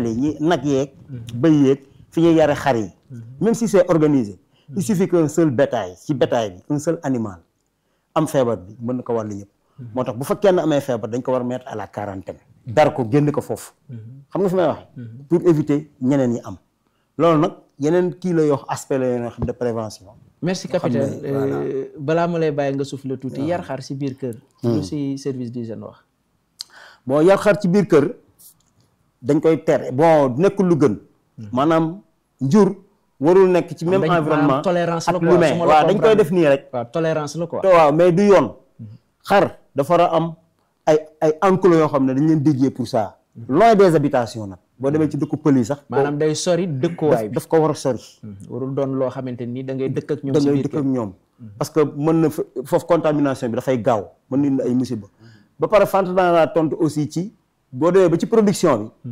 yi ñi nag yeeg bëy yeeg fi ñuy yare xar yi même si c'est organisé il suffit qu'un seul bétail ci bétail bi un seul animal am feebar bi mën na ko wàllu ñëpp moo tax bu fa kenn amee feebar dañ ko war a mettre à la quarantaine dar ko génn ko foofu xam nga fi may waxee pour éviter ñeneen ñi am loolu nag yeneen kii la yoo aspect la yoo xam de prévention merci capitaine Euh, balaa ma lay bàyyi nga souffle tuuti yar xar si biir kër lu si service d'hygiène wax bon yar xar ci biir kër dañ koy tere bon nekkul lu gën maanaam njur warul nekk ci même dañ- maanaam environnement tolérance la ak quoi, l'humain su ma la waaw dañ koy comprendre. def nii rek waaw tolérance la quoi te waaw mais du yoon xar dafa war a am ay ay enclos yoo xam ne dañ leen dédié pour ça loin des habitations nag boo demee ci dëkku pël yi sax maanaam day sori dëkkuwaay daf bi daf ko war a sori warul doon loo xamante ni da ngay dëkk ak ñoom da si ngay biir dëkk kër ak ñoom parce que mën na fa- foofu contamination bi dafay gaaw mën na indi ay musiba ba pare fant naa laa tontu aussi ci boo demee ba ci production bi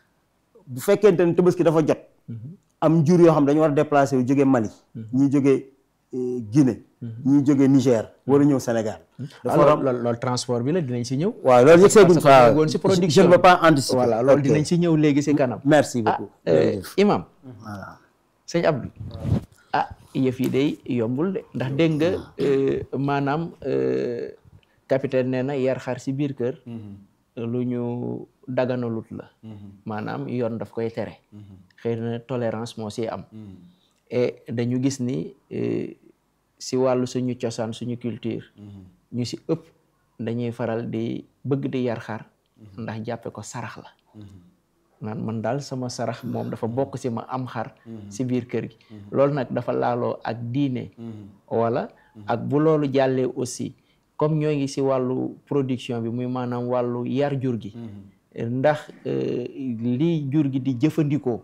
bu fekkente ne tabaski dafa jot am jur yoo xam dañu war a déplacer yu jógee Mali ñii jógee eh, Guinée ñii jógee Niger war a ñëw Sénégal dafa war a alors loolu loolu transport bi la dinañ si ñëw waaw loolu yëg seeguñ parce que fa yeggoon si je production ne veux bi. pas anticiper voilà loolu Ok. dinañ si ñëw léegi si kanam merci ah beaucoup euh, jërëjëf. imam voilà sëñ Abdou ah yëf yi day yombul de ndax dégg nga euh, maanaam euh, capitaine nee na yar xar si biir kër lu ñu daganalut la maanaam yoon daf koy tere xëy na tolérance moo si am et dañu gis ni euh, si wàllu suñu cosaan suñu culture ñu si ëpp dañuy faral di bëgg di yar xar ndax jàppe ko sarax la naan man daal sama sarax moom dafa bokk si ma am xar si biir kër gi loolu nag dafa laaloo ak diine wala ak bu loolu jàllee aussi comme ñoo ngi si wàllu production bi muy maanaam wàllu yar jur gi ndax euh, lii jur gi di jëfandikoo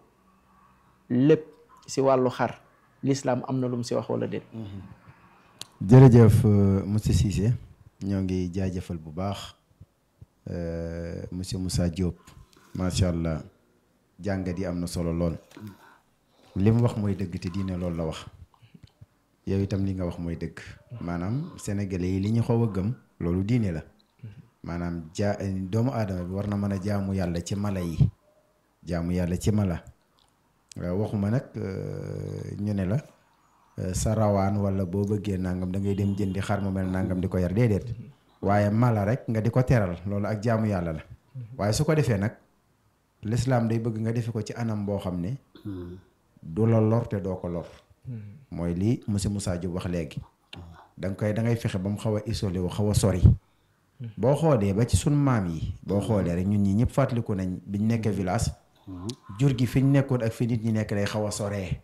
lépp si wàllu xar l'islam am na lu mu si wax wala déet jërëjëf euh, monsieur Cissé ñoo ngi jaajëfal bu baax euh, monsieur Moussa Diop macha allah jàngat yi am na solo lool li mu wax mooy dëgg te diine loolu la wax yow itam li nga wax mooy dëgg maanaam sénégalais yi li ñu xaw a gëm loolu diine la maanaam jaa doomu aadama bi war na mën a jaamu yàlla ci mala yi jaamu yàlla ci mala waaw waxuma nag euh, ñu ne la euh, sa rawaan wala boo bëggee nangam da ngay dem jëndi xar mu mel nangam di ko yar déedéet waaye mala rek nga di ko teral loolu ak jaamu yàlla la waaye su ko defee nag lislaam day bëgg nga defe ko ci anam boo xam ne du la lor te doo ko lor mooy lii monsieur Moussa Diop wax léegi da nga koy da ngay fexe ba mu xaw a isolé wu xaw a sori boo xoolee ba ci sun maam yi boo xoolee rek ñun ñi ñëpp fàttaliku nañ biñ nekkee village jur gi fi ñu nekkoon ak fi nit ñi nekk day xaw a soree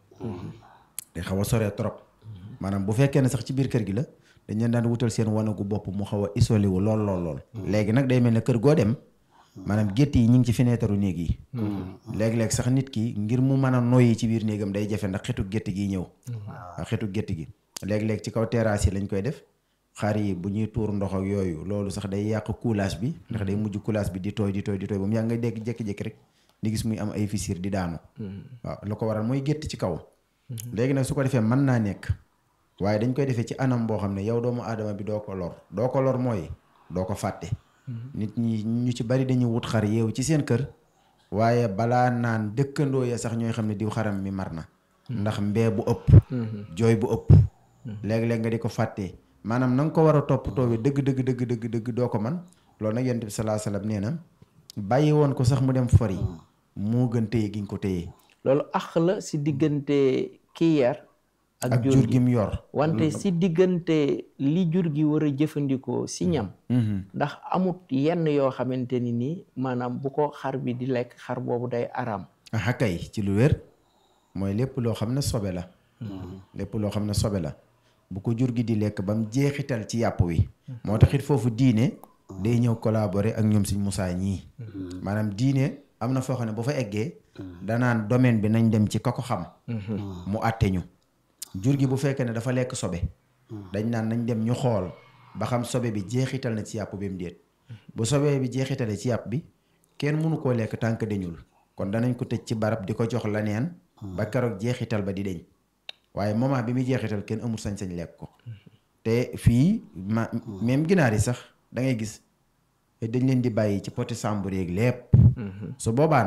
day xaw a soree trop maanaam bu fekkee ne sax ci biir kër gi la dañ leen daan wutal seen wanagu bopp mu xaw a isolé wu lool lool lool léegi nag day mel ne kër goo dem maanaam gétt yi ñu ngi ci fenêtre néeg yi léeg-léeg sax nit ki ngir mu mën a noyyi ci biir néegam day jafe ndax xetu gétt gi ñëw waaw xetu gétt gi léeg-léeg ci kaw terrasse yi lañ koy def xar yi bu ñuy tuur ndox ak yooyu loolu sax day yàq coulage bi ndax day mujj coulage bi di tooy di tooy di tooy ba mu yàgg nga dégg jékki-jékki rek di gis muy am ay fissure di daanu waaw lu ko waral mooy gétt ci kaw léegi nag su ko defee mën naa nekk waaye dañ koy defee ci anam boo xam ne yow doomu aadama bi doo ko lor doo ko lor mooy doo ko fàtte nit ñi ñu ci bari dañuy wut xar yeewu ci seen kër waaye balaa naan dëkkandoo ya sax ñooy xam ne diw xaram mi mar na ndax mbee bu ëpp jooy bu ëpp léeg-léeg nga di ko fàttee maanaam na nga ko war a toppatoo bi dëgg dëgg dëgg dëgg dëgg doo ko man loolu nag yonent bi salaa salaam nee na bàyyi woon ko sax mu dem fori moo gën téye gi nga ko téye loolu ax la si diggante kii yar ak ak jur jur gi gi mu yor wante si diggante li jur gi war a jëfandikoo si ñam ndax amut yenn yoo xamante ni nii maanaam bu ko xar bi di lekk xar boobu day araam aha kay ci lu wér mooy lépp loo xam ne sobe la lépp loo xam ne sobe la bu ko jur gi di lekk ba mu jeexital ci yàpp wi moo tax it foofu diine day ñëw collaborer ak ñoom suñ Musaa ñii maanaam diine am na foo xam ne bu fa eggee danaan domaine bi nañ dem ci ka ko xam mu àtte ñu jur gi bu fekkee ne dafa lekk sobe dañ naan nañ dem ñu xool ba xam sobe bi jeexital na ci yàpp bi mu déet bu sobe bi jeexitale ci yàpp bi kenn mënu koo lekk tànk dañul kon danañ ko tëj ci barab di ko jox la neen ba keroog jeexital ba di deñ waaye moment bi muy jeexital kenn amul sañ-sañ lekk ko te fii ma même ginaar yi sax da ngay gis dañ leen di bàyyi ci poti sàmbur yeeg lépp su boobaa nag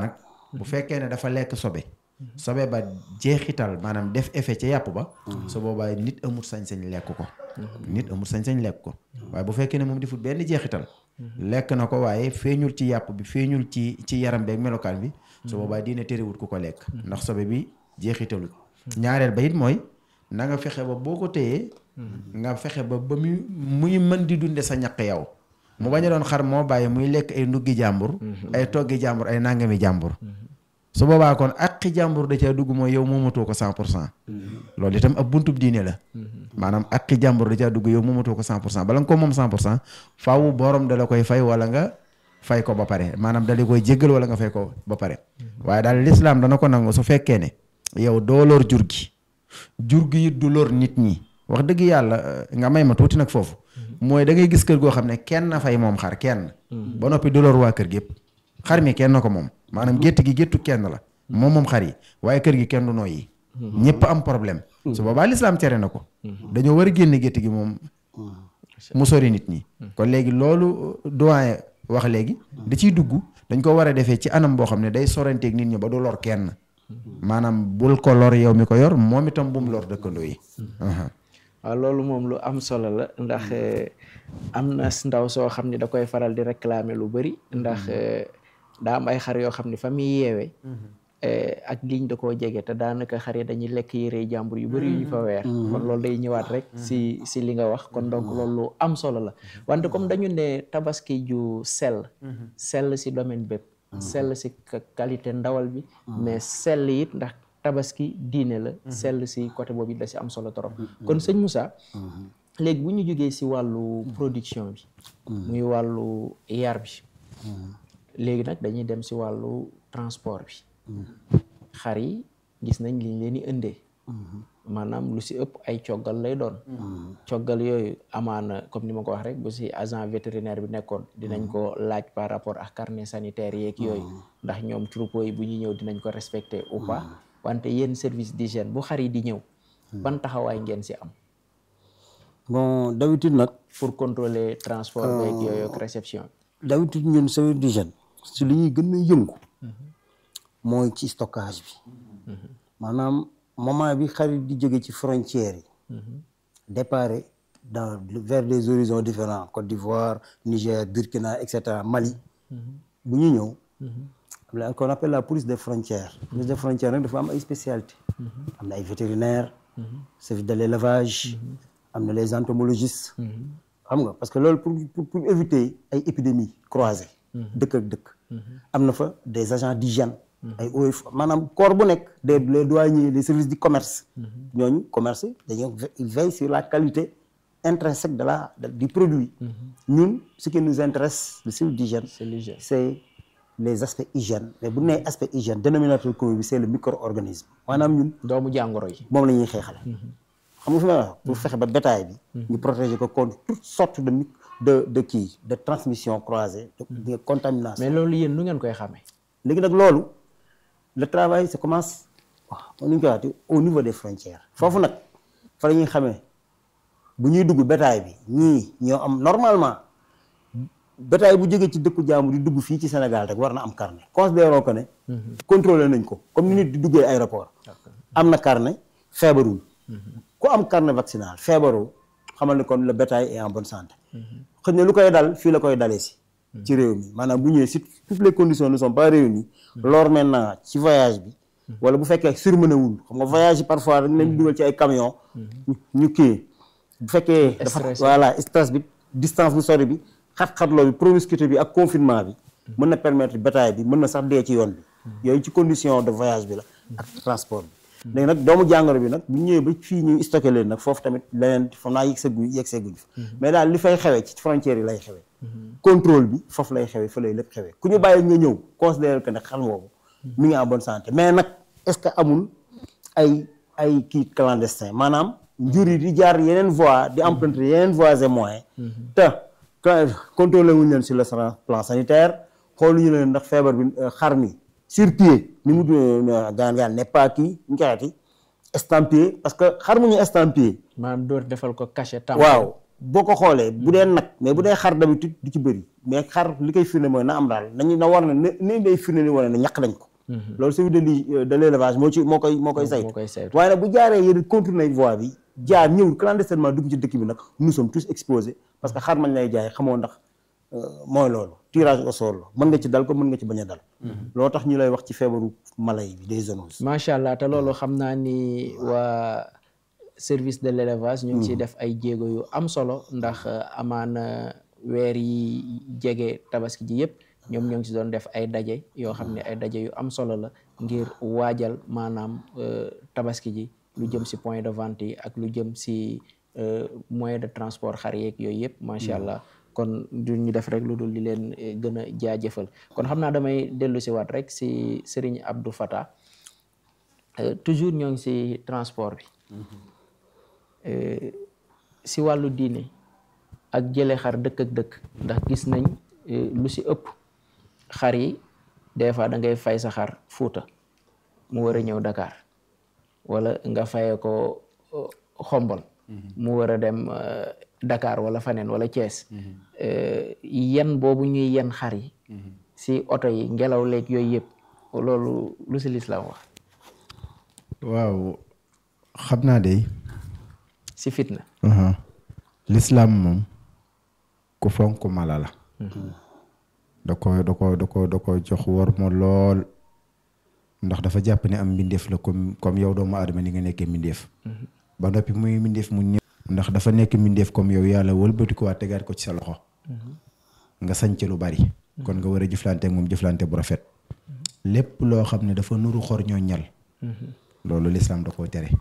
bu fekkee ne dafa lekk sobe sobe ba jeexital maanaam def effet ca yàpp ba su boobaa nit amul sañ-sañ lekk ko nit amul sañ-sañ lekk ko waaye bu fekkee ne moom deful benn jeexital lekk na ko waaye feeñul ci yàpp bi feeñul ci ci yaram beeg melokaan bi su boobaa diine terewut ku ko lekk ndax sobe bi jeexitalul ñaareel ba it mooy na nga fexe ba boo ko téyee nga fexe ba ba muy muy mën di dunde sa ñaq yow mu bañ a doon xar moo bàyyi muy lekk ay nduggi jàmbur ay toggi jàmbur ay nangami jàmbur su boobaa kon aqi jàmbur da caa dugg mooy yow moomatoo ko cent pour cent loolu itam ab buntub diine la maanaam aqi jàmbur da caa dugg yow moomatoo ko cent pour cent bala nga ko moom cent pour cent faaw borom da la koy fay wala nga fay ko ba pare maanaam da la koy jéggal wala nga fay ko ba pare waaye daal lislaam dana ko nangu su fekkee ne yow doo lor jur gi jur gi it du lor nit ñi wax dëgg yàlla nga may ma tuuti nag foofu mooy da ngay gis kër goo xam ne kenn na fay moom xar kenn ba noppi du lor waa kër gépp xar mi kenn na ko moom maanaam gétt gi géttu kenn la moom moom xar yi waaye kër gi kenn du nooy yi ñëpp am problème su boobaa lislaam tere na ko dañoo war a génne gétt gi moom mu sori nit ñi kon léegi loolu doyen wax léegi da ciy dugg dañ ko war a defee ci anam boo xam ne day soranteeg nit ñi ba du lor kenn maanaam bul ko lor yow mi ko yor moom itam bu mu lor dëkkandoo yi waaw loolu moom lu am solo la ndax am na ndaw soo xam ne da koy faral di réclamer lu bëri ndax daa am ay xar yoo xam ne fa muy yeewee ak liñ da koo jege te daanaka xar yi dañuy lekk yére jàmbur yu bëri yu ñu fa weer kon loolu day ñëwaat rek si si li nga wax kon donc loolu lu am solo la wante comme dañu ne tabaski ju sell sell si domaine bépp sell si qualité ndawal bi mais sell it ndax tabaski diine la sell si côté boobu it da si am solo trop kon sëñ Moussa léegi bu ñu jógee si wàllu production bi muy wàllu yar bi léegi nag dañuy dem si wàllu transport bi xar yi gis nañ liñ leen di indee maanaam lu si ëpp ay coggal lay doon coggal yooyu amaana comme ni ma ko wax rek bu si agent vétérinaire bi nekkoon dinañ ko laaj par rapport ak carnet sanitaire yeeg yooyu ndax ñoom troupeau yi bu ñuy ñëw dinañ ko respecter ou pas wante yéen service d'hygiène bu xar yi di ñëw ban taxawaay ngeen si am bon d'habitude nag pour contrôler transport beeg yooyu ak réception d'habitude ñun service d'hygiène si li ñuy gën a yëngu mooy ci stockage bi maanaam moment bi xarit di jóge ci frontières yi départ dans vers des horizons différents Côte d'Ivoire Niger Burkina et cetera Mali bu ñu ñëw la qu'on appelle la police des frontières police des frontières nag dafa am ay spécialité am na ay vétérinaires service de l'élevage am na les entomologistes xam nga parce que loolu pour pour éviter ay épidémies croisées dëkk ak dëkk am na fa des agents d'hygiène ay eaux maanaam corps bu nekk des les douaniers les services du commerce ñooñu commerce dañoo veille sur la qualité intrinsèque de la du produit ñun ce qui nous intéresse le service d'hygiène c'est les aspects hygiène mais bu nee aspect hygiène dénominateur commun bi c'est le micro-organisme maanaam ñun doomu jàngoro yi moom la ñuy xeexale xam nga fi may wax pour fexe ba bétail bi ñu protéger ko contre toutes sortes de de de kii de transmission croisée de contamination mais loolu yéen nu ngeen koy xamee léegi nag loolu le travail ça commence waaw nu ñu koy waxati au niveau des frontières foofu nag fa la ñuy xamee bu ñuy dugg bétail bi ñii ñoo am normalement bétail bu jógee ci dëkku jaamu di dugg fii ci Sénégal rek war na am carnet considérons que ne contrôlé nañ ko comme ni nit di duggee aéroport am na carnet feebarul ku am carnet vaccinal feebaroo xamal ne kon le bétail est en bonne santé xëy na lu koy dal fii la koy dalee si ci réew mi maanaam bu ñëwee si toutes les conditions ne sont pas réunies lors maintenant ci voyage bi wala bu fekkee surmené wul xam nga voyage yi parfois dañ leen dugal ci ay camion ñu kii bu fekkee dafa voilà stress bi distance bu sori bi xat-xatloo bi promiscuité bi ak confinement bi mën na permettre bétail bi mën na sax dee ci yoon bi yooyu ci condition de voyage bi la ak transport bi léegi nag doomu jàngoro bi nag bu ñëwee ba fii ñuy stocké leen nag foofu tamit leneen foog naa yëg sa guy yëg see guñ fa mais daal li fay xewee ci frontières yi lay xewee contrôle bi foofu lay xewee fa lay lépp xewee ku ñu bàyyi nga ñëw considérer que ne xar boobu mi ngi en bonne santé mais nag est-ce que amul ay ay kii clandestin maanaam njur yi di jaar yeneen voies di emprunter yeneen voies et moyens te contrôlé wuñu leen sur le plan sanitaire xooluñu leen ndax feebar bi xar mi sur pied ni mu gaan gaan n'est pas kii ñu koy estampillé parce que xar mu ñu estampillé maanaam door defal ko cachet tam waaw boo ko xoolee bu dee nag mais bu dee xar d'habitude du ci bëri mais xar li koy firnde mooy na am daal nañu na war na ni day firnde ni wane ne ñàkk nañ ko loolu service de li de l'élevage moo ci moo koy moo koy saytu moo koy saytu. waaye nag bu jaaree yéen contourner voie bi jaar ñëw clandestinement dugg ci dëkk bi nag nous sommes tous exposés parce que xar mañ lay jaay xamoo ndax mooy loolu tirage au sort la mën nga ci dal ko mën nga ci bañ a dal loo tax ñu lay wax ci feebaru mala yi des zoonoses macha allah te loolu xam naa ni waa service de l'élevage ñu ngi ciy def ay jéego yu am solo ndax amaana weer yi jege tabaski ji yëpp ñoom ñoo ngi ci doon def ay daje yoo xam ne ay daje yu am solo la ngir waajal maanaam tabaski ji lu jëm si point de vente yi ak lu jëm si moyen de transport xar yeeg yooyu yëpp macha allah kon du ñu def rek lu dul di leen gën a jaajëfal kon xam naa damay dellu si waat rek si Serigne Abdou Fata toujours ñoo ngi si transport bi si wàllu diine ak jële xar dëkk ak dëkk ndax gis nañ lu si ëpp xar yi des fois da ngay fay sa xar Fuuta mu war a ñëw Dakar wala nga faye ko xombol mu war a dem Dakar wala faneen wala Thiès yen boobu ñuy yen xar yi si oto yi ngelaw leeg yooyu yëpp loolu lu si lislaam wax waaw xam naa de si fitna lislaam moom ku fonk mala la da ko da ko da ko da ko jox war ma lool ndax dafa jàpp ne am mbindeef la comme comme yow doomu aadama ni nga nekkee mbindeef ba noppi muy mbindeef mu ñëw ndax dafa nekk mbindeef comme yow yàlla wëlbati ko waa tegaat ko ci sa loxo nga sañc lu bari kon nga war a jëflante ak moom jëflante bu rafet lépp loo xam ne dafa nuru xor ñoo ñal loolu lislaam da koo tere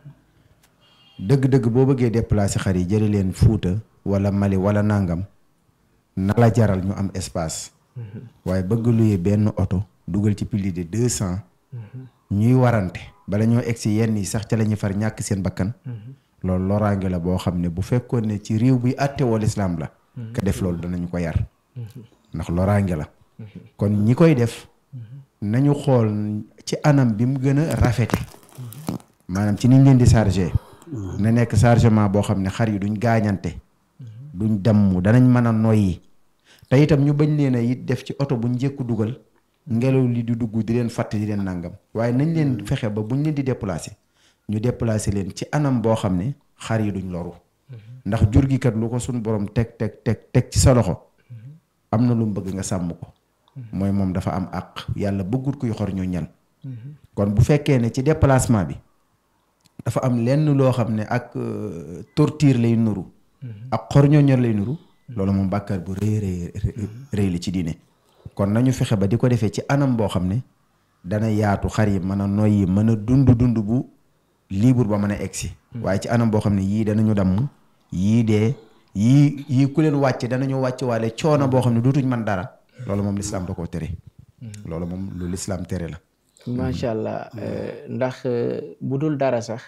dëgg-dëgg boo bëggee déplacer xar yi jëli leen fuuta wala mali wala nangam na la jaral ñu am espace waaye bëgg luye benn oto dugal ci plus de deux cent ñuy warante bala ñoo egg si yenn yi sax ca la ñuy far ñàkk seen bakkan loolu loraange la boo xam ne bu fekkoon ne ci réew bi àtte woo lislaam la ka def loolu danañu ko yar ndax loraange la kon ñi koy def nañu xool ci anam bi mu gën a rafete maanaam ci niñ leen di chargé na nekk chargement boo xam ne xar yi duñ gaañante duñ damm danañ mën a noyyi te itam ñu bañ leen a it def ci oto buñ njëkku dugal ngelaw li di dugg di leen fàtt di leen nangam waaye nañ leen fexe ba buñ leen di déplacer ñu déplacer leen ci anam boo xam ne xar yi duñ loru ndax jur gi kat lu ko suñ borom teg teg teg teg ci sa loxo am na lu mu bëgg nga sàmm ko mooy moom dafa am àq yàlla bëggut kuy xor ñu ñal kon bu fekkee ne ci déplacement bi dafa am lenn loo xam ne ak torture lay nuru ak xor ñoo ñal lay nuru loolu moom bàkkaar bu rëy rëy rëy la ci diine kon nañu fexe ba di ko defee ci anam boo xam ne dana yaatu xar yi mën a noyyi mën a dund dund bu libre ba mën a egsi waaye ci anam boo xam ne yii danañu damm yii dee yii yii ku leen wàcc danañu wàcc waale coono boo xam ne dootuñ mën dara loolu moom lislaam da koo tere loolu moom lu lislaam tere la macha allah ndax bu dul dara sax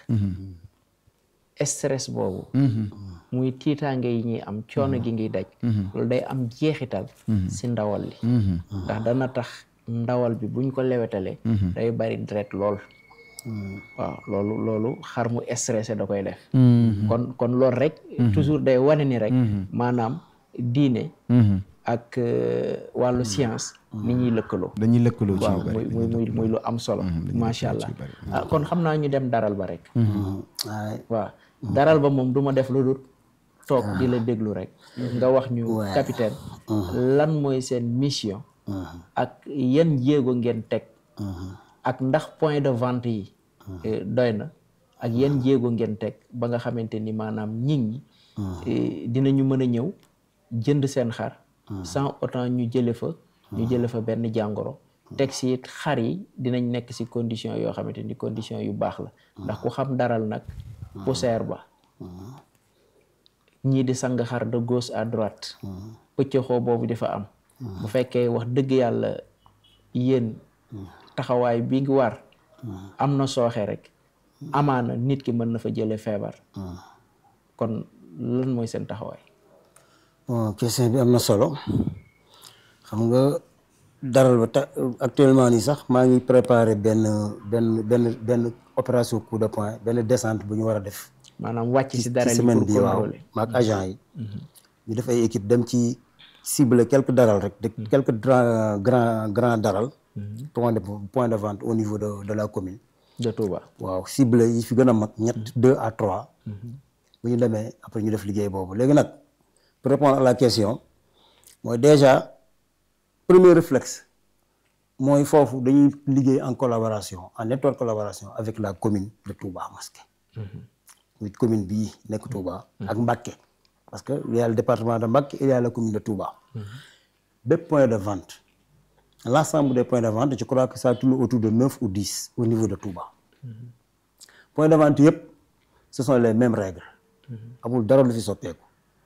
stress boobu muy tiitaange yi ñuy am coono gi ngiy daj loolu day am jeexital si ndawal li ndax dana tax ndawal bi buñ ko lewetalee day bari deret lool waaw loolu loolu xar mu stressé da koy def kon kon loolu rek toujours day wane ni rek maanaam diine ak wàllu science ni ñuy lëkkaloo dañuy lëkkaloo ci waaw muy muy muy muy lu am solo macha allah ah kon xam naa ñu dem daral ba rek waaw daral ba moom du ma def lu dul toog di la déglu rek nga wax ñu capitaine lan mooy seen mission ak yan jéego ngeen teg ak ndax point de vente yi doy na ak yan jéego ngeen teg ba nga xamante ni maanaam nit ñi dinañu mën a ñëw jënd seen xar sans autant ñu jële fa ñu jële fa benn jàngoro teg si it xar yi dinañ nekk si condition yoo xamante ni condition yu baax la ndax ku xam daral nag poussière ba ñii di sang xar de gauche à droite pëccëxoo boobu di fa am bu fekkee wax dëgg yàlla yéen taxawaay bi ngi war am na sooxe rek amaana nit ki mën na fa jële feebar kon lan mooy seen taxawaay bon question bi am na solo xam nga daral ba ta actuellement nii sax maa ngi préparé benn benn benn benn opération coup de poing benn descente bu ñu war a def maanaam wàcc si dara li semaine pour bi waaw contrôler maak agent yi ñu def ay équipe dem ci cible quelques daral rek de quelques grand grand grand daral point de point de vente au niveau de de la commune de Touba. waaw cible yi fi gën a mag ñett deux à trois bu ñu demee après ñu def liggéey boobu léegi nag pour répondre à la question mooy déjà premier réflexe mooy foofu dañuy liggéey en collaboration en étroite collaboration avec la commune de Touba Mosquée muy commune bii nekk Touba ak Mbacké parce que il y a le département de Mbacké il y a la commune de Touba bépp point de vente l'ensemble des points de vente je crois que ça tourne autour de neuf ou dix au niveau de Touba point de vente yëpp ce sont les mêmes règles amul dara lu fi soppeeku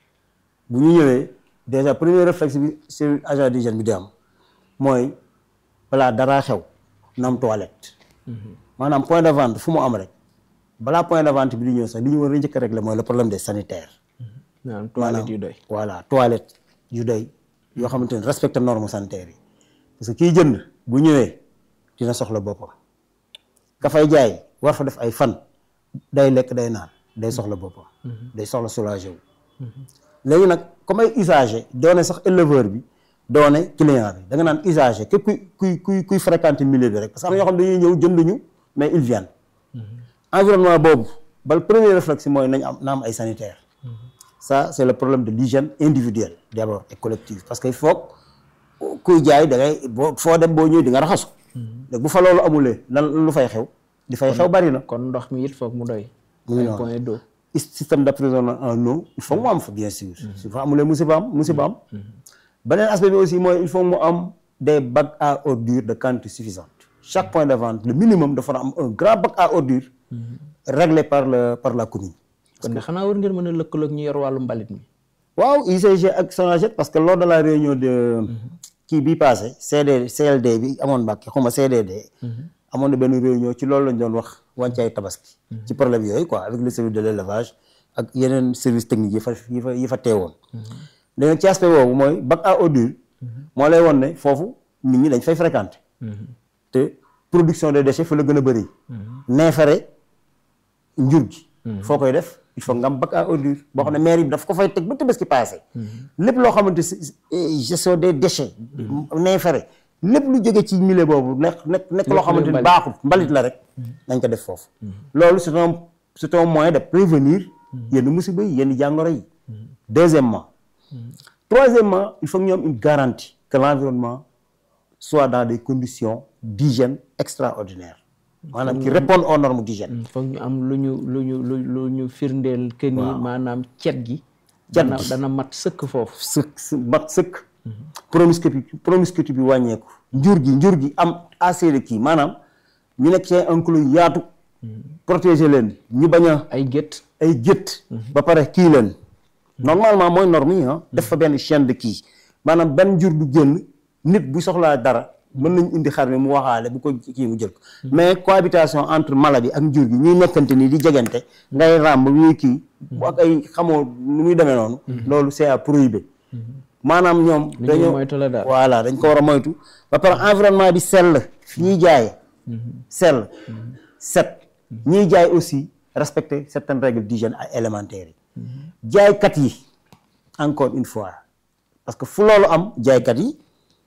bu ñu ñëwee déjà premier réflexe bi sur agent d'hygiène bi di am mooy balaa daraa xew na am toilette maanaam point de vente fu mu am rek balaa point de vente bi di ñëw sax li ñu war a njëkk a régler mooy le problème des sanitaires maanaam toilette yu doy. voilà toilette yu doy yoo xamante ne respecte normes sanitaires yi parce que kiy jënd bu ñëwee dina soxla boppam ka fay jaay war fa def ay fan day lekk day naan day soxla boppam day soxla soulager wu léegi nag comme ay usager doone sax éleveur bi doone client bi da nga naan usager képp kuy kuy kuy kuy fréquenter milieu bi rek parce que am na ñoo xam dañuy ñëw jënduñu mais ils viennent environnement boobu bal premier réflexe mooy nañ am na am ay sanitaire ça c'est le problème de l'hygiène individuelle d'abord et collective parce que il faut kuy jaay da ngay boo foo dem boo ñëwee di nga raxasu léegi bu fa loolu amulee lan lu fay xew di fay xew bari na kon ndox mi it foog mu doy. mu ngi ay noonu. point d'eau. système d'approvisionnement en eau il faut mu am fa bien sûr su fa amulee musiba am musiba am beneen aspect bi aussi mooy il faut mu am des bacs à ordures de quantité suffisante chaque point de vente le minimum dafa am un grand bac à ordures réglé par le par la commune kon de xanaa war ngeen mën a lëkkaloog ñu yor wàllu mbalit mi. waaw UCG ak Sonaged parce que lors de la réunion de kii bi passé CD CLD bi amoon Mbàkke xuma CDD amoon na benn réunion ci loolu lañ doon wax wàncaay tabaski ci problème yooyu quoi avec le service de l'élevage ak yeneen service technique yi fa yi fa yi fa teewoon léegi ci aspect boobu mooy bac à ordure moo lay won ne foofu nit ñi dañ fay fréquenter te production de déchets fa la gën a bëri neefere njur gi foo koy def il faut nga am bac à ordure boo xam ne maire bi daf ko fay teg ba Tabaski passé lépp loo xamante si gestion des déchets neefere lépp lu jóge ci milieu boobu nekk nekk nekk loo xamante ni baaxul mbalit la rek nañ ko def foofu loolu c'est un c'est un moyen de prévenir yenn musiba yi yenn jàngoro yi deuxièmement troisièmement il faut que ñu am une garantie que l'environnement soit dans des conditions d'hygiène extraordinaires maanaam qui répondent aux normes d'hygiène foog ñu am lu ñu lu ñu lu lu ñu firndeel que ni maanaam cet gi. Cet dana gi. dana mat sëkk foofu. sëkk s- mat sëkk promiscuité promiscuité bi wàññeeku njur gi njur gi am assez de kii maanaam ñu nekk ci enclos yu yaatu protéger leen ñu bañ a ay gétt ay gétt ba pare kii leen normalement mooy norme yi ah def fa benn chaîne de kii maanaam benn njur du génn nit bu soxlaa dara mën nañ indi xar mi mu waxaale bu ko kii mu jël ko mais cohabitation entre mala bi ak njur gi ñuy nekkante nii di jegante ngay ràmb ñuy kii bu ak ay xamoo nu muy demee noonu loolu c'est à prohiber maanaam ñoom ñuy dañoo moytu la daal. voilà dañ ko war a moytu ba pare environnement bi sell fi ñuy jaaye sell set ñuy jaay aussi respecter certaines règles d'hygiène ak élémentaires yi jaaykat yi encore une fois parce que fu loolu am jaaykat yi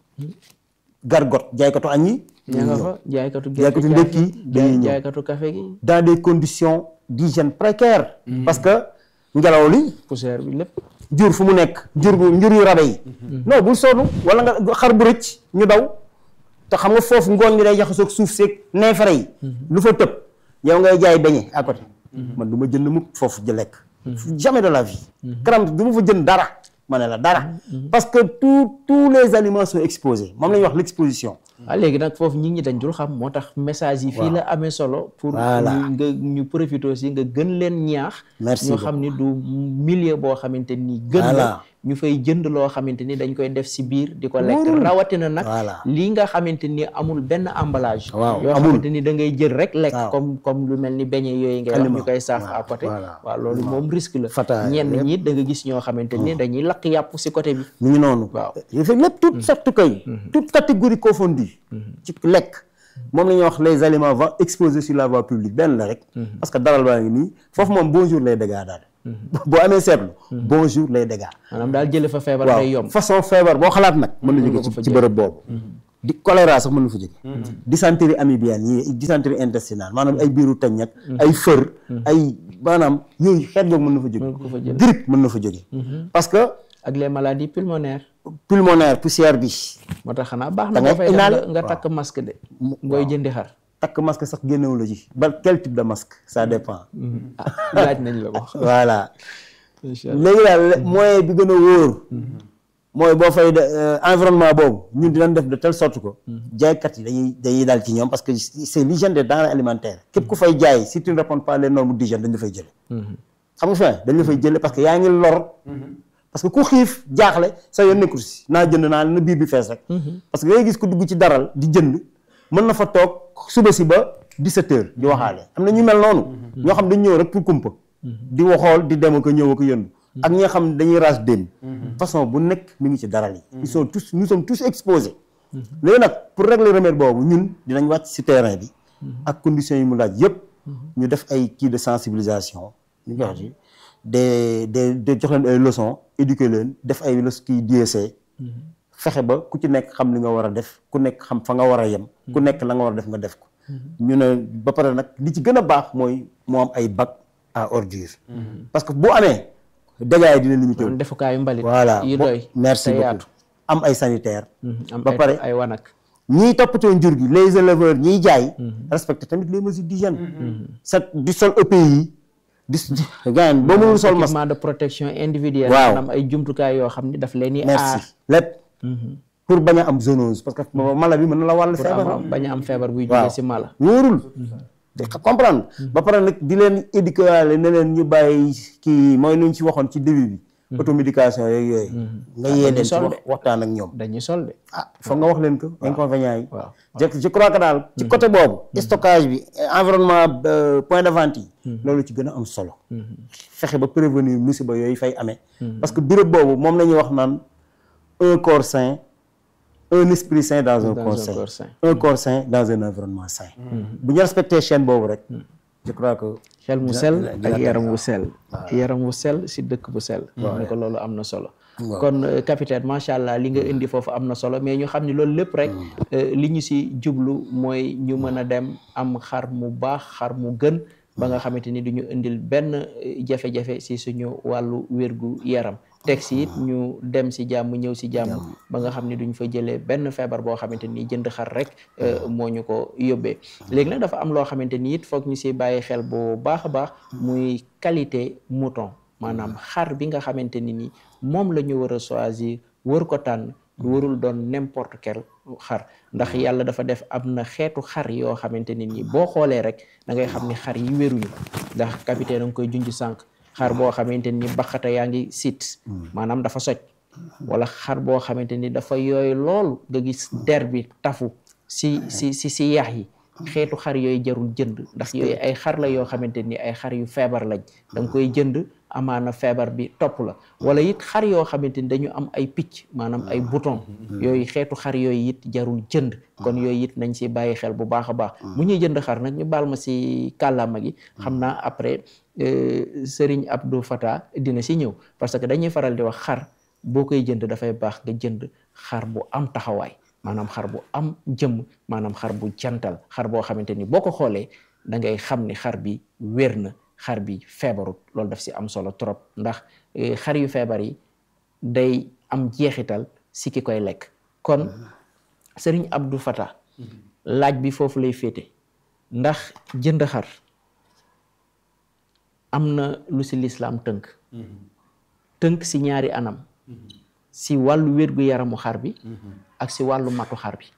gargot jaaykatu añ yi ña nga fa jaaykatu jaaykatu gerte ndekki caaf gi, dañuy ñëw. jaaykatu café gi dans des conditions d'hygiène précaires parce que ngelaw li poussière bi lépp jur fu mu nekk jur bu njur yu rabe yi non bul sonn wala nga xar bu rëcc ñu daw te xam nga foofu ngooñ ngi day jaxasoog suuf seeg neefere yi lu fa tëb yow ngay jaay beñe à côté man du ma jënd mukk foofu ji lekk jamais de la vie karam du ma fa jënd dara ma ne la dara parce que tous tous les aliments sont exposés moom la ñuy wax l'exposition ah léegi nag foofu nit ñi dañ dul xam moo tax message yi fii la amee solo pour Voilà. ñu nga ñu profité aussi nga gën leen ñaax Merci ñoo xam ni du milieu boo xamante ni gën la Voilà. ñu fay jënd loo xamante ni dañ koy def si biir di ko lekk Wóorul. rawatina nag Voilà. lii nga xamante ni amul benn emballage Waaw, yoo amul. xamante ni da ngay jël rek lekk Waaw. comme comme lu mel ni beñe yooyu ngay wax Aliment. ñu koy saaf Waaw, à côté voilà. waaw loolu moom risque la Fataaya, ñenn yëpp. ñi da nga gis ñoo xamante ni dañuy lakk yàpp si côté bi mu ngi noonu Waaw. il fait lépp toute sorte kay toute catégorie confondue ci lekk moom la ñuy wax les aliments va exposés sur la voie publique benn la rek parce que daral baa ngi nii foofu moom bonjour lay dégâts daal boo amee seetlu bonjour lay dégâts maanaam daal jële fa feebar day waaw yomb façon feebar boo xalaat nag mën na nga jóge ko fa ci ci jël. bërëb boobu di choléra sax mën na fa jóge dysenterie amibienne yi dysenterie intestinale maanaam ay biiru tañ ak ay fër ay maanaam yooyu xeet googu mën na fa jóge grippe mën na fa jóge parce que ak les maladies pulmonaires pulmonaire poussière bi moo tax xanaa baax Da na ngay nga fay def inhaler. nga- nga takk masque de ngooy jëndi xar takk masque sax génnewu la ci ba quel type de masque ça dépend ah laaj nañ la ko voilà incha allah léegi daal moyen bi gën a wóor mooy boo fay de euh, environnement boobu ñun dinañ def de telle sorte que jaaykat yi dañuy dañuy daal ci ñoom parce que c'est l'hygiène des denrées alimentaires képp ku fay jaay si tu ne réponds pas les normes d'hygiène dañ la fay jële xam nga fi dañ la fay jële parce que yaa ngi lor parce que ku xiif jaaxle sa yoon nekkul si naa jënd naa na biir bi fees rek parce que ngay gis ku dugg ci daral di jënd mën na fa toog suba si ba 17 heures di waxaale am na ñu mel noonu ñoo xam dañ ñëw rek pour kumpa di waxool di dem ak a ñëw ak a yëndu ak ñi nga xam ne dañuy raas déem façon bu nekk mi ngi ci daral yi ils sont tous nous sommes tous exposés léegi nag pour régler remède boobu ñun dinañ wàcc si terrain bi ak conditions yi mu laaj yëpp ñu def ay kii de sensibilisation ñu ngi wax ci des des des jox leen ay leçons éduquer leen def ay leçons kii DSC fexe ba ku ci nekk xam li nga war a def ku nekk xam fa nga war a yem ku nekk la nga war a def nga def ko ñu ne ba pare nag li ci gën a baax mooy moo am ay bac à ordure parce que bu amee dégâts yi dina limité wu kon defukaayu mbalit voilà yi bo- doy merci te beaucoup yaatu am ay sanitaire am ba ay- pare ay wanak ñiy toppatoo njur gi les éleveurs ñiy jaay respecté tamit les mesures d'hygiène sa di sol EPI yi di gaan boo mënul sol masque équipement de protection individuelle Waaw. maanaam ay jumtukaay yoo xam ni daf leen di aar merci lépp pour bañ a am zoonose parce que mala bi mën na la wàll pour feebar am bañ a am feebar buy waaw jóge si mala wóorul te xa- comprendre ba pare nag di leen éduquer waale ne leen ñu bàyyi kii mooy lu ñu ci waxoon ci début bi automédication yeeg yooyu nga yee leen ci sol wax waxtaan ak ñoom dañuy sol de ah foog nga wax leen ko inconvénients yi waaw je je crois que daal ci côté boobu stockage bi environnement euh, point de vente yi loolu ci gën a am solo fexe ba prévenir musiba yooyu fay amee parce que béréb boobu moom la ñuy wax naan un corps sain un esprit sain dans un Dans corps un sain corps sain. un corps sain dans un environnement sain bu ñu respecté chaîne boobu rek je crois que xel mu dina- sell dina- dina ak tane. yaram wu sell yaram wu sell si dëkk bu sell ni ko loolu am na solo kon euh, capitaine macha allah li nga indi foofu am na solo mais ñu xam ni loolu lépp rek euh, li ñu si jublu mooy ñu mën a dem am xar mu baax xar mu gën ba nga xamante ni du ñu indil benn euh, jafe-jafe si suñu wàllu wérgu yaram teg si it ñu dem si jàmm ñëw si jàmm ba nga xam ni duñ fa jëlee benn feebar boo xamante ni jënd xar rek euh, moo ñu ko yóbbee léegi nag dafa am loo xamante ni it foog ñu si bàyyi xel bu baax a baax muy qualité mouton maanaam xar bi nga xamante ni ni moom la ñu war a choisir wër ko tànn du warul doon n'importe quel xar ndax yàlla dafa def am na xeetu xar yoo xamante ni ni boo xoolee rek da ngay xam ni xar yi wéruñu ndax capitaine a nga koy junj sànq xar boo xamante ni baxata yaa ngi sit maanaam dafa soj wala xar boo xamante ni dafa yooyu lool nga gis der bi tafu si si si si yax yi xeetu xar yooyu jarul jënd ndax yooyu ay xar la yoo xamante ni ay xar yu feebar lañ da nga koy jënd amaana feebar bi topp la wala it xar yoo xamante ni dañu am ay picc maanaam ay bouton yooyu xeetu xar yooyu it jarul jënd kon yooyu it nañ si bàyyi xel bu baax a baax bu ñuy jënd xar nag ñu baal ma si kàllaama gi xam naa après euh, Serigne Abdou Fata dina si ñëw parce que dañuy faral di wax xar boo koy jënd dafay baax nga jënd xar bu am taxawaay maanaam xar bu am jëmm maanaam xar bu jantal xar boo xamante ni boo ko xoolee da ngay xam ni xar bi wér na xar bi feebarut loolu daf si am solo trop ndax eh, xar yu feebar yi day am jeexital si ki koy lekk kon Serigne Abdou Fata laaj bi foofu lay féete ndax jënd xar am na lu si lislaam tënk tënk si ñaari anam si wàllu wérgu yaramu xar bi ak si wàllu matu xar bi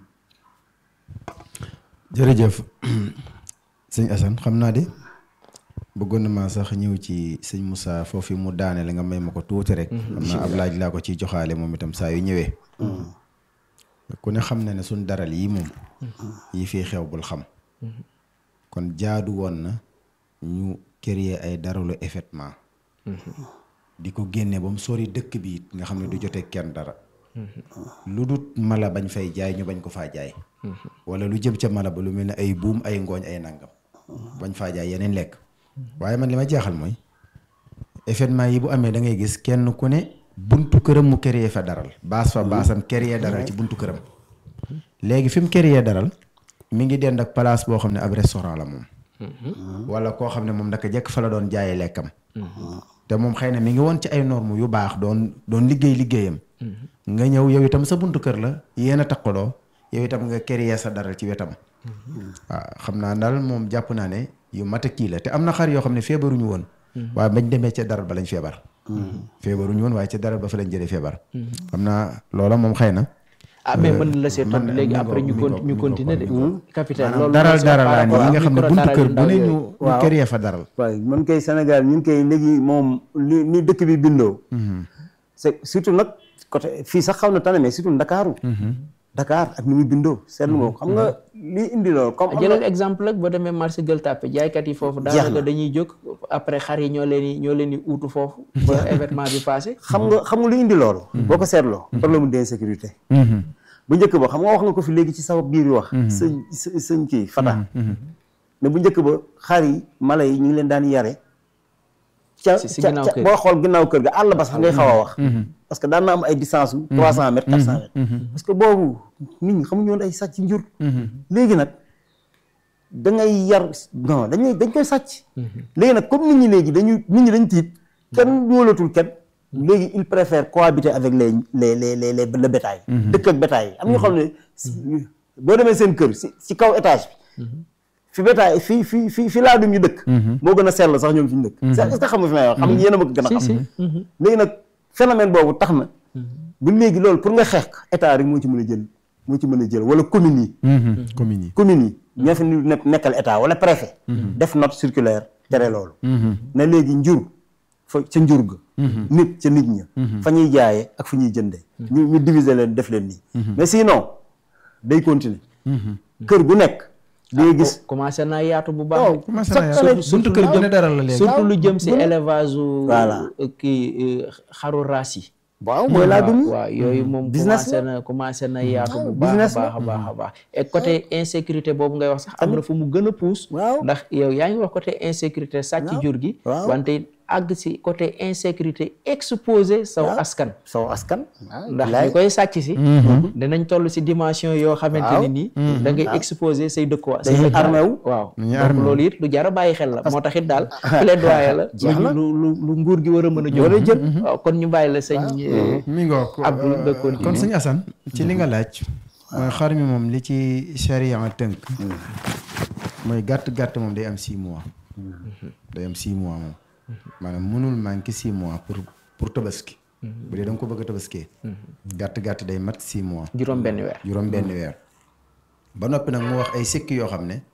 jërëjëf sëñ Assane xam naa de bëggoon na maa sax ñëw ci sëñ Moussa foofu mu daane la nga may ma ko tuuti rek. xam naa ab laaj laa ko ciy joxaale moom itam saa yu ñëwee. ku ne xam na ne suñ daral yi moom. yi fii xew bul xam. kon jaadu woon na ñu créer ay daralu effectivement. di ko génne ba mu sori dëkk bi it nga xam ne du jotee kenn dara. lu dut mala bañ fay jaay ñu bañ ko faa jaay. wala lu jëm ca mala ba lu mel ne ay buum ay ngooñ ay nangam. bañ faa jaay yeneen lekk. waaye man li ma jaaxal mooy événement yi bu amee da ngay gis kenn ku ne buntu këram mu créer fa daral baas fa baasam créer daral ci buntu këram léegi fi mu créé daral mi ngi dend ak place boo xam ne ab restaurant la moom wala koo xam ne moom ndaka jekk fa la doon jaayee lekkam te moom xëy na mi ngi woon ci ay normes yu baax doon doon liggéey liggéeyam nga ñëw yow itam sa buntu kër la yéen a takkaloo yow itam nga créé sa daral ci wetam waaw xam naa daal moom jàpp naa ne yu mat a kii la te am na xar yoo xam ne feebaruñu woon waaye bañ demee ca daral ba lañ feebar feebaruñu woon waaye ca daral ba fa lañ jëlee feebar xam naa loola moom xëy na ah mais mën na la see tontu man- léegi mi après ñu ngoog, mi con ngoog, ñu mi continuer de ngoog, capitaine maanaam loolu daral mooy sa daral par laa rapport yi nga ak xam ne micro buntu daral kër yu bu ndaw ne yooyu. ñu ñu Waaw. créé fa daral waaye man kay Sénégal ñun koy léegi moom li ni dëkk bi bindoo c'est surtout nag côté fii sax xaw na tane mais surtout Ndakaaru Dakar ak ni muy bindoo seetlu nga ko xam nga li indi loolu comme am na- jëlal exemple rek boo demee marché Gueule Tapée jaaykat yi foofu Jeex na. daanaka dañuy jóg après xar yi ñoo leen di ñoo leen di uutu foofu ba événement bi passé xam nga xam nga lu indi loolu boo ko seetloo problème d'insécurité bu njëkk ba xam nga wax nga ko fi léegi ci sa biir wax sëñ së- sëñ kii Fata ne bu njëkk ba xar yi mala yi ñu ngi leen daan yare ca Si- si ca ginnaaw ca- kër. boo xool ginnaaw kër ga àll ba sax ngay xaw a wax parce que daan na am ay distance u trois cent mètres quatre cent mètres parce que boobu nit ñi xamuñu woon ay sàcc njur léegi nag da ngay yar non dañuy dañ koy sàcc léegi nag comme nit ñi léegi dañu nit ñi dañ tiit kenn wóolatul kenn léegi il préfère cohabiter avec les les les les les le bétail dëkk ak bétail yi am ñoo xam ne si- boo demee seen kër si si kaw étage bi fi bétail fi fi fi fi laa dum ñu dëkk moo gën a sell sax ñoom fi ñu dëkk est-ce que xam nga fi may wax xam nga yéen a ma ko gën a si xam si léegi nag phénomène boobu tax na bu léegi loolu pour nga xeex ko état rek moo ci mën a jël moo ci mën a jël wala communes yi communes yi communes yi ñoo fi nekk nekkal état wala préfet def note circulaire tere loolu na léegi njur fa ca njur ga nit ca nit ña fa ñuy jaayee ak fa ñuy jëndee ñu ñu diviser leen def leen nii mais sinon day continuer kër gu nekk di nga gis commencé naa yaatu bu baax waaw de. commencé chaque naa année yaatu buntu kër gu ne daral la léegi surtout lu jëm si élevage u Voilà. kii euh, xaru raas yi waaw mooy laa dum waaw yooyu moom Business commencé na commencé na yaatu bu baax a business la. baax a baax a baax et côté insécurité boobu ngay wax sax am na fu mu gën a puus Waaw. ndax yow yaa ngi wax côté insécurité sàcc jur gi Waaw. wante àgg si côté insécurité exposé saw askan soo askan ndax ñu koy sàcc si dinañ toll si dimension yoo xamante ne nii da ngay exposé say dëkkuwaay say Dañuy dëkkuwaay. armé wu. waaw Dañuy donc armé wu. loolu it lu jar a bàyyi xel la moo tax it daal plaidoyer la Jeex na. lu lu lu nguur gi war a mën a jóg a jël waaw kon ñu bàyyi la sëñ euh, mi ngoog Abdou nga kon continuer. sëñ Assane ci li nga laaj mooy xar mi moom li ci charia tënk mooy gàtt-gàtt moom day am six mois day am six mois moom maanaam mënul manqué six mois pour pour tabaski bu dee da nga ko bëgg a tabaskee gàtt-gàtt day mat six mois juróom benn weer juróom benn weer ba noppi nag mu wax ay sikk yoo xam ne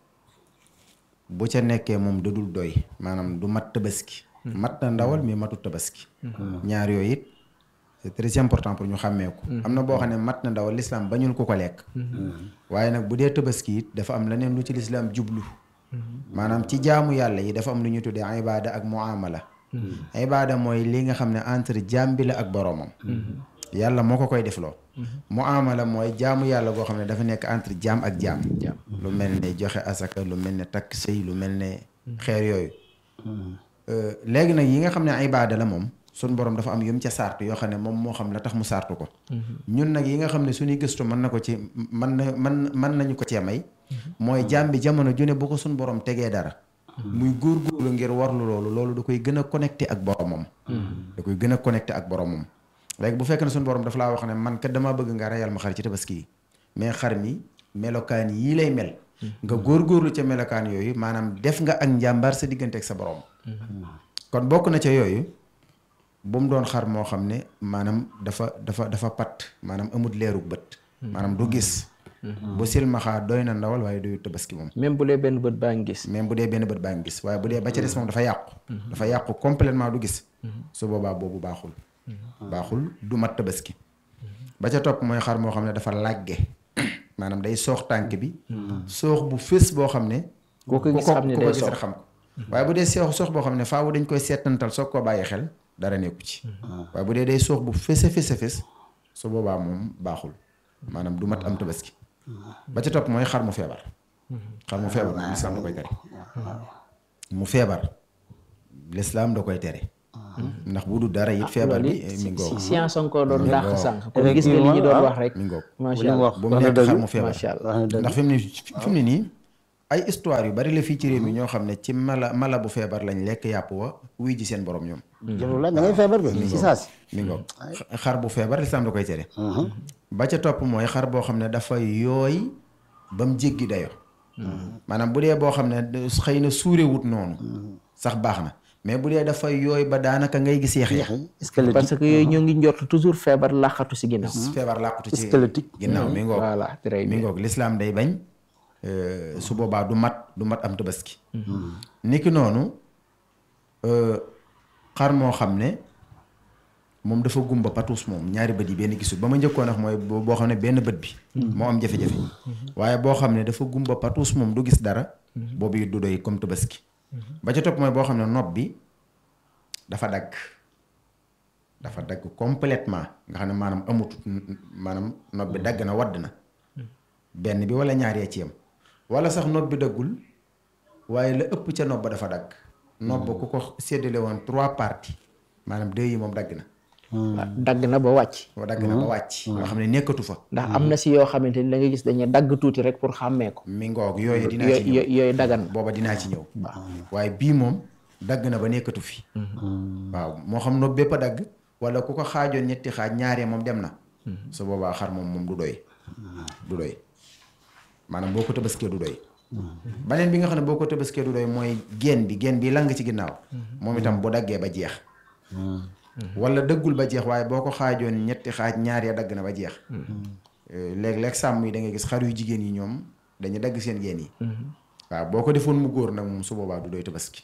bu ca nekkee moom da dul doy maanaam du mat tabaski mat na ndawal mais matut tabaski ñaar yooyu it c'est très important pour ñu xàmmee ko am na boo xam ne mat na ndawal lislaam bañul ko ko lekk waaye nag bu dee tabaski it dafa am leneen lu ci lislaam jublu maanaam ci jaamu yàlla yi dafa am lu ñu tuddee ibaada ak muamala ibaada mooy li nga xam ne entre jaam bi la ak boroomam yàlla moo ko koy defloo muamala mooy jaamu yàlla goo xam ne dafa nekk entre jaam ak jaam lu mel ne joxe asaka lu mel ne takk sëy lu mel ne xeer yooyu Euh, léegi nag yi nga xam ne ibaada la moom suñ borom dafa am yum ca sartu yoo xam ne moom moo xam la tax mu sartu ko ñun nag yi nga xam ne suñuy gëstu mën na ko ci mën na mën mën nañu ko cee may mooy jaam bi jamono ju ne bu ko suñ borom tegee dara muy góorgóorlu ngir warlu loolu loolu da koy gën a connecté ak boromam da koy gën a connecté ak boromam léegi bu fekkee ne suñ borom dafa laa wax ne man kat damaa bëgg nga reyal ma xar ci tabaski yi mais xar mi melokaan yii lay mel nga góorgóorlu ca melokaan yooyu maanaam def nga ak njàmbaar sa diggante ak sa borom kon bokk na ca yooyu bu mu doon xar moo xam ne maanaam dafa dafa dafa pat maanaam amut leerug bët maanaam du gis bu silmaxaa doy na ndawal waaye doyu tabaski moom même bu dee benn bët baa ngi gis même bu dee benn bët baa ngi gis waaye bu dee ba ca des moom dafa yàqu dafa yàqu complètement du gis su boobaa boobu baaxul baaxul du mat tabaski ba ca topp mooy xar moo xam ne dafa làgge maanaam day soox tànk bi soox bu fés boo xam ne Koo ko gis ku xam ne ku day ko gis soox. rek xam ko waaye bu dee soox soox boo xam ne faawu dañ koy seetantal soog koo bàyyi xel dara nekku ci waaye bu dee day soox bu fés a fés a fés su boobaa moom baaxul maanaam du mat am tabaski ba ca topp mooy xar mu feebar xar mu feebar moom lislaam da koy tere mu feebar lislaam da koy tere ndax bu du dara it feebar loolu bi it mi ngoog science encore doon Mi dàq ngoog. sànq kon gis nga li ñu doon wax rek mi ngoog macha li mu allah wax bu mu wax na nekk dëgg xar mu feebar macha allah wax na dëgg ndax fi mu ne fi mu ne nii ay histoire yu bari la fii ci réew mi ñoo xam ne ci mala mala bu feebar lañ lekk yàpp wa wuy ji seen borom ñoom jarul laaj da ngay feebar kay si saa si mi ngoog xar bu feebar lislaam da koy tere ba ca topp mooy xar boo xam ne dafa yooy ba mu jéggi dayo maanaam bu dee boo xam ne xëy na suurewut noonu sax baax na mais bu dee dafa yooy ba daanaka ngay gis yeex yeex squelettique parce que yooyu ñoo ngi njort toujours feebar làqatu si ginnaaw feebar làqutu ci squelettique ginnaaw mi ngoog voilà très mi bien ngoog lislaam day bañ euh, su boobaa du mat du mat am tabaski niki noonu euh, xar moo xam ne moom dafa gumba patuus moom ñaari bët yi benn gisul ba ma njëkkoon wax mooy boo boo xam ne benn bët bi moo am jafe-jafe waaye boo xam ne dafa gumba patuus moom du gis dara boobu it du doy comme tabaski ba ca topp mooy boo xam ne nopp bi dafa dagg dafa dagg complètement nga xam ne maanaam amut maanaam nopp bi dagg na wadd na benn bi wala ñaar yee ci yam wala sax nopp bi daggul waaye la ëpp ca nopp ba dafa dagg nopp ba ku ko séddale woon trois parties maanaam deux yi moom dagg na waaw dagg na ba wàcc wa dagg na ba wàcc nga xam ne nekkatu fa ndax am na si yoo xamante ni da nga gis dañuy dagg tuuti rek pour xàmmee ko mi ngoog yooyu dinaa ci ñëw yooyu yooyu dagan na booba dinaa ci ñëw waaye bii moom dagg na ba nekkatu fi waaw moo xam nopp bépp a dagg wala ku ko xaajoon ñetti xaaj ñaaree moom dem na su boobaa xar moom moom du doy du doy maanaam boo ko tabaskee du doy baneen bi nga xam ne boo ko tabaskee du doy mooy geen bi geen bi lang ci ginnaaw moom itam bu daggee ba jeex wala dëggul ba jeex waaye boo ko xaajoon ñetti xaaj ñaar ya dagg na ba jeex léeg-léeg sàmm yi da ngay gis xar yu jigéen yi ñoom dañu dagg seen geen yi waaw boo ko defoon mu góor nag moom su boobaa du doy tabaski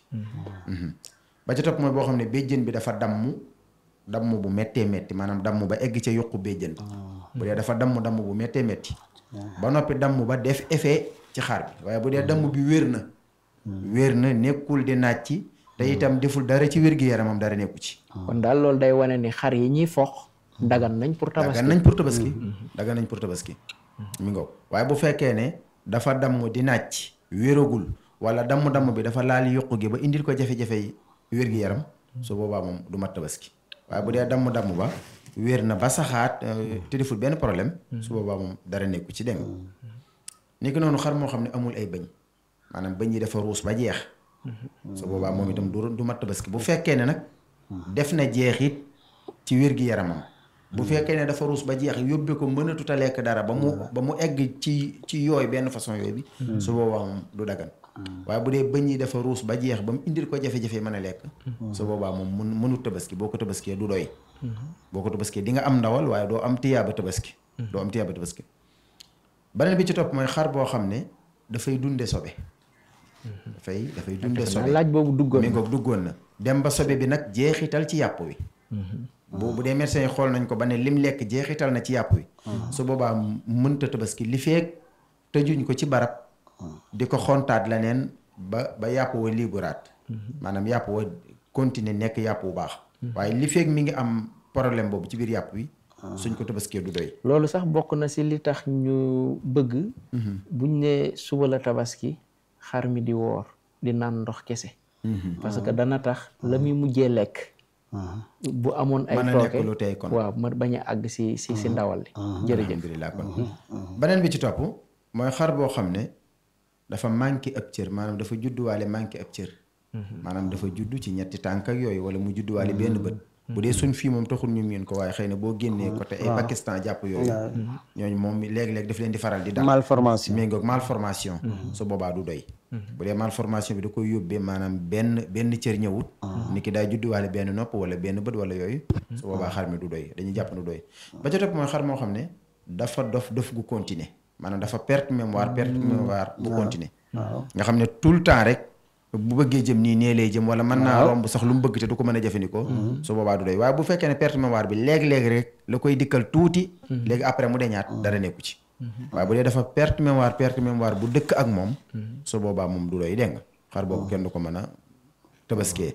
ba ca topp mooy boo xam ne béjjën bi dafa damm damm bu méttee métti maanaam damm ba egg ca yokku béjjën bu dee dafa damm damm bu méttee métti ba noppi damm ba def effet ci xar bi waaye bu dee damm bi wér na wér na nekkul di naaj ci te itam deful dara ci wér gi yaramam dara nekku ci kon daal loolu day wane ni xar yi ñuy fox dagan nañ pour tabaski dagan nañ pour tabaski dagan nañ pour tabaski mi ngoog waaye bu fekkee ne dafa damm di naaj wéragul wala damm-damm bi dafa laal yokku gi ba indil ko jafe-jafe yi wér gi yaram su boobaa moom du mat tabaski waaye bu dee damm-damm ba wér na ba saxaat te deful benn problème su boobaa moom dara nekku ci dégg ni ki noonu xar moo xam ne amul ay bëñ maanaam bëñ yi dafa ruus ba jeex su boobaa moom itam du du mat tabaski bu fekkee ne nag def na jeexit ci wér gi yaramam bu fekkee ne dafa ruus ba jeex yóbbe ko mënatut a lekk dara ba mu ba mu egg ci ci yooyu benn façon yooyu bi su boobaa moom du dagan waaye bu dee bëñ yi dafa ruus ba jeex ba mu indil ko jafe-jafe mën a lekk su boobaa moom mun mënut tabaski boo ko tabaskee du doy boo ko tabaskee di nga am ndawal waaye doo am tiyaaba tabaski doo am tiyaaba tabaski beneen bi ci topp mooy xar boo xam ne dafay dunde sobe dafay dafay dunde sobe laaj boobu duggoon mi ngoog duggoon na dem ba sobe bi nag jeexital ci yàpp wi bu bu dee médecin yi xool nañ ko ba ne lim lekk jeexital na ci yàpp wi su boobaa mënta tabaski li feek tëjuñ ko ci barab di ko xontaat la neen ba ba yàpp wa liiburaat maanaam yàpp wa continuer nekk yàpp bu baax waaye li feek mi ngi am problème boobu ci biir yàpp wi suñ ko tabaskee du doy loolu sax bokk na si li tax ñu bëgg buñ ne suba la tabaski xar mi di woor di naan ndox kese parce que dana tax la muy mujjee lekk bu amoon ay mën a tooke nekk lu tey kon waaw ma bañ a àgg si si si ndawal li jërëjëf alhamdulilah kon beneen bi ci topp mooy xar boo xam ne dafa manqué ab cër maanaam dafa judduwaale manqué ab cër maanaam dafa juddu ci ñetti tànk ak yooyu wala mu judduwaale benn bët bu dee suñ fii moom taxul ñu miin ko waaye xëy na boo génnee côté ay Pakistan jàpp yooyu ñooñu moom léegi-léegi daf leen di faral di dal malformation méngoog malformation su boobaa du doy bu dee malformation bi da koy yóbbee maanaam benn benn cër ñëwut nit ki daa judduwaale benn nopp wala benn bët wala yooyu su boobaa xar mi du doy dañuy jàpp du doy ba ca topp mooy xar moo xam ne dafa dof dof gu continuer maanaam dafa perte mémoire perte mémoire bu continuer nga xam ne tout le temps rek bu bëggee jëm nii nee lay jëm wala mën naa romb sax lu mu bëgg te du ko mën a jëfandikoo su boobaa du doy waaye bu fekkee ne perte mémoire bi léeg-léeg rek la koy dikkal tuuti léegi après mu deñaat dara nekku ci waaye bu dee dafa perte mémoire perte mémoire bu dëkk ak moom su boobaa moom du doy dégg nga xar boobu kenn du ko mën a tabaskee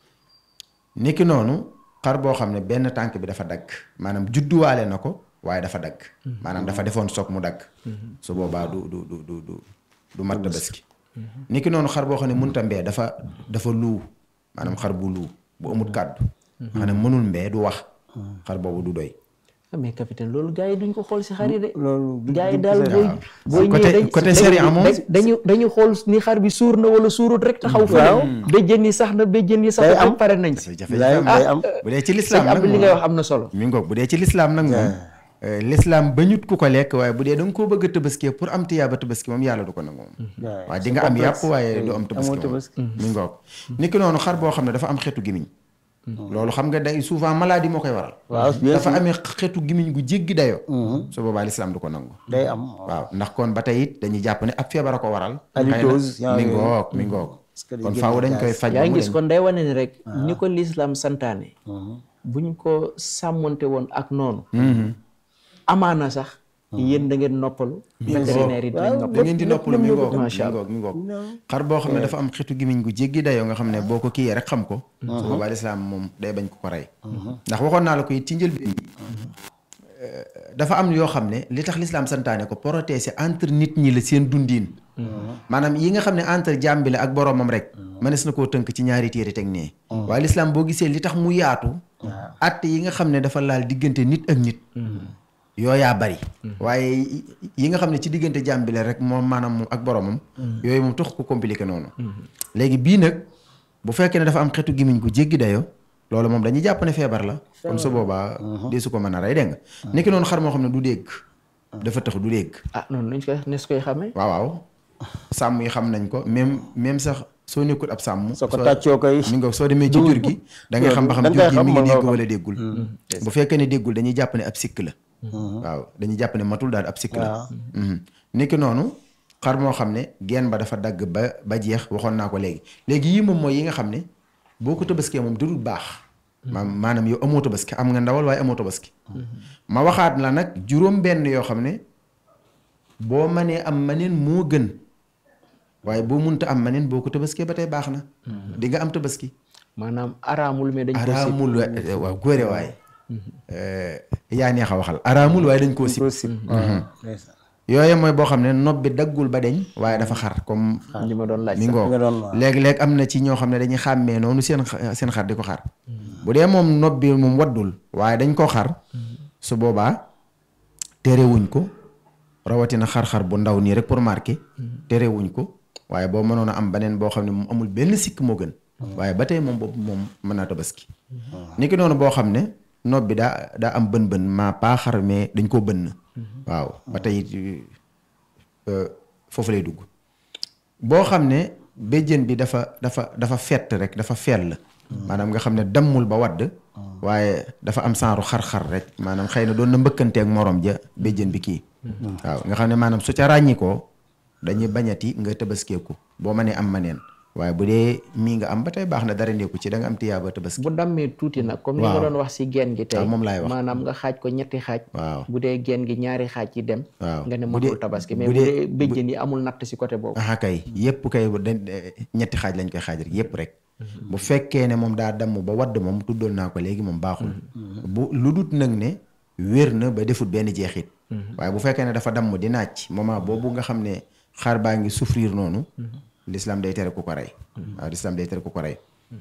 niki noonu xar boo xam ne benn tànk bi dafa dagg maanaam judduwaale na ko waaye dafa dagg maanaam dafa defoon soog mu dagg su boobaa du du du du du du mat tabaski niki noonu xar boo xam ne mënta mbee dafa dafa luu maanaam xar bu luu bu amut kàddu xam ne mënul mbee du wax xar boobu du doy ah mais capitaine loolu gars yi duñ ko xool si xar yi de. loolu du- gars yi du- daal du- booy. booy Côté- ñëwee dañ- côté dañ- sharia moom- dañ- dañu dañu xool ni xar bi suur na wala suurut rek taxaw fa. Waaw. béjjën yi sax na béjjën yi sax Day na am. rek pare nañ si. jafe-jafe day am day am bu dee ci lislaam sëñ nag Abdou li moom- ngay wax am na solo. mi ngoog bu dee ci lislaam nag moom euh, lislaam bañut ku ko lekk waaye bu dee da nga koo bëgg a tëbaskee pour am tiyaaba tëbaski moom yàlla du ko nangu moom waaw. waaye di nga am yàpp waaye du am amoo tëbaski tabaski. moom mi ngoog ni ki noonu xar boo xam ne dafa am xeetu gimiñ loolu xam nga day souvent maladie moo koy waral waaw bien dafa sûr. amee xeetu gimiñ gu jéggi dayoo su boobaa lislaam du ko nangu day am waaw ndax kon ba tey it dañuy jàpp ne ab feebar a ko waral Halitose, xëy na mi yaa ngi- ngoog mi ngoog Parce que day kon génne faaw dañ gaz. koy faj yaa ba ngi mu gis dañ. kon day wane ni rek. ni ko lislaam santaane. buñ ko sàmmonte woon ak noonu. amaana sax. yéen da ngeen noppalu. vétérinaire yi dinañ da noppalu. ngeen di noppalu mi ngoog mi Macha Allah. ngoog mi ngoog xar boo xam ne dafa am xetu gimiñ gu jéggi dayoo nga xam ne boo ko kiiyee rek xam ko su boobaa lislaam moom day bañ ko ko rey ndax waxoon naa la ko it ci njëlbéen bi dafa am yoo xam ne li tax lislaam santaane ko protéger entre nit ñi la seen dundiin maanaam yi nga xam ne entre jaam bi la ak boroomam rek mënees na koo tënk ci ñaari téere teg nee waaye lislaam boo gisee li tax mu yaatu att yi nga xam ne dafa laal diggante nit ak nit yooyaa bari waaye yi nga xam ne ci diggante jaam bi la rek moom maanaam moom ak boromam yooyu moom tax ko compliqué noonu léegi bii nag bu fekkee ne dafa am xetu gimiñ gu jéggi dayo loolu moom dañuy jàpp ne feebar la kon su boobaa dee su ko mën a rey dégg nga nekki noonu xar moo xam ne du dégg dafa tax du dégg ah noonu lañ koy nes koy xamee. waaw waaw sàmm yi xam nañ ko même même sax soo nekkul ab sàmm soo ko tàccoo koy mi nga soo demee ci jur gi da ngay xam ba xam da nga jur gi koy mi xam, ngi mën nga dégg ko wala déggul bu fekkee ne déggul dañuy jàpp ne ab sikk la waaw dañuy jàpp ne matul daal ab sikk la niki noonu xar moo xam ne geen ba dafa dagg ba ba jeex waxoon naa ko léegi léegi yii moom mooy yi nga xam ne boo ko tabaskee moom dudul baax ma maanaam yow amoo tabaski am nga ndawal waaye amoo tabaski ma waxaat la nag juróom benn yoo xam ne boo mënee am maneen moo gën waaye boo munta am maneen boo ko tabaskee ba tey baax na di nga am tabaski maanaam araamul mais dañ ko sib. araamul wa- waaw góore waaye yaa neex a waxal araamul waaye dañ koo sib ko sib ndeysaan. yooyu mooy boo xam ne nopp bi daggul ba deñ waaye dafa xar comme li ma doon laaj mi sax. ngoo nga doon wax. léegi-léeg am na ci ñoo xam ne dañuy xàmmee noonu seen xa- seen xar di ko xar bu dee moom nopp bi moom waddul waaye dañ ko xar su boobaa terewuñ ko rawatina xar-xar bu ndaw nii rek pour marquer terewuñ ko waaye boo mënoon a am beneen boo xam ne moom amul benn sikk moo gën waaye ba tey moom boobu moom mën naa tabaski ni ki noonu boo xam ne nopp bi daa daa am bën bën maa paa xar mais dañ koo bënn waaw ba tey euh, foofu lay dugg boo xam ne béjjën bi dafa dafa dafa fett rek dafa fell maanaam nga xam ne dammul ba wadd waaye dafa am saaru xar-xar rek maanaam xëy na doon na mbëkkanteeg morom ja béjjën bi kii waaw nga xam ne maanaam su ca ràññikoo dañuy bañati nga tëbaskeeku boo mënee am maneen waaye bu dee mii nga am ba tey baax na dara nekku ci da nga am tiyaaba tëbaski bu dammee tuuti nag comme ni nga Waaw. doon wax si geen gi tey waaw, moom laay wax. maanaam nga xaaj ko ñetti xaaj waaw bu dee geen gi ñaari xaaj yi dem waaw nga ne bu dee- matul tabaski mais bu bu dee- dee béjjën yi amul natt si côté boobu aha kay yépp kay dañ ñetti xaaj lañ koy xaaj rek yépp rek bu fekkee ne moom daa damm ba wadd moom tuddoon naa ko léegi moom baaxul bu lu dut nag ne wér na ba defut benn jeexit waaye bu fekkee ne dafa damm di naaj moment boobu nga xam ne xar baa ngi souffrir noonu l'islam day tere ku ko rey waaw l'islam day tere ku ko rey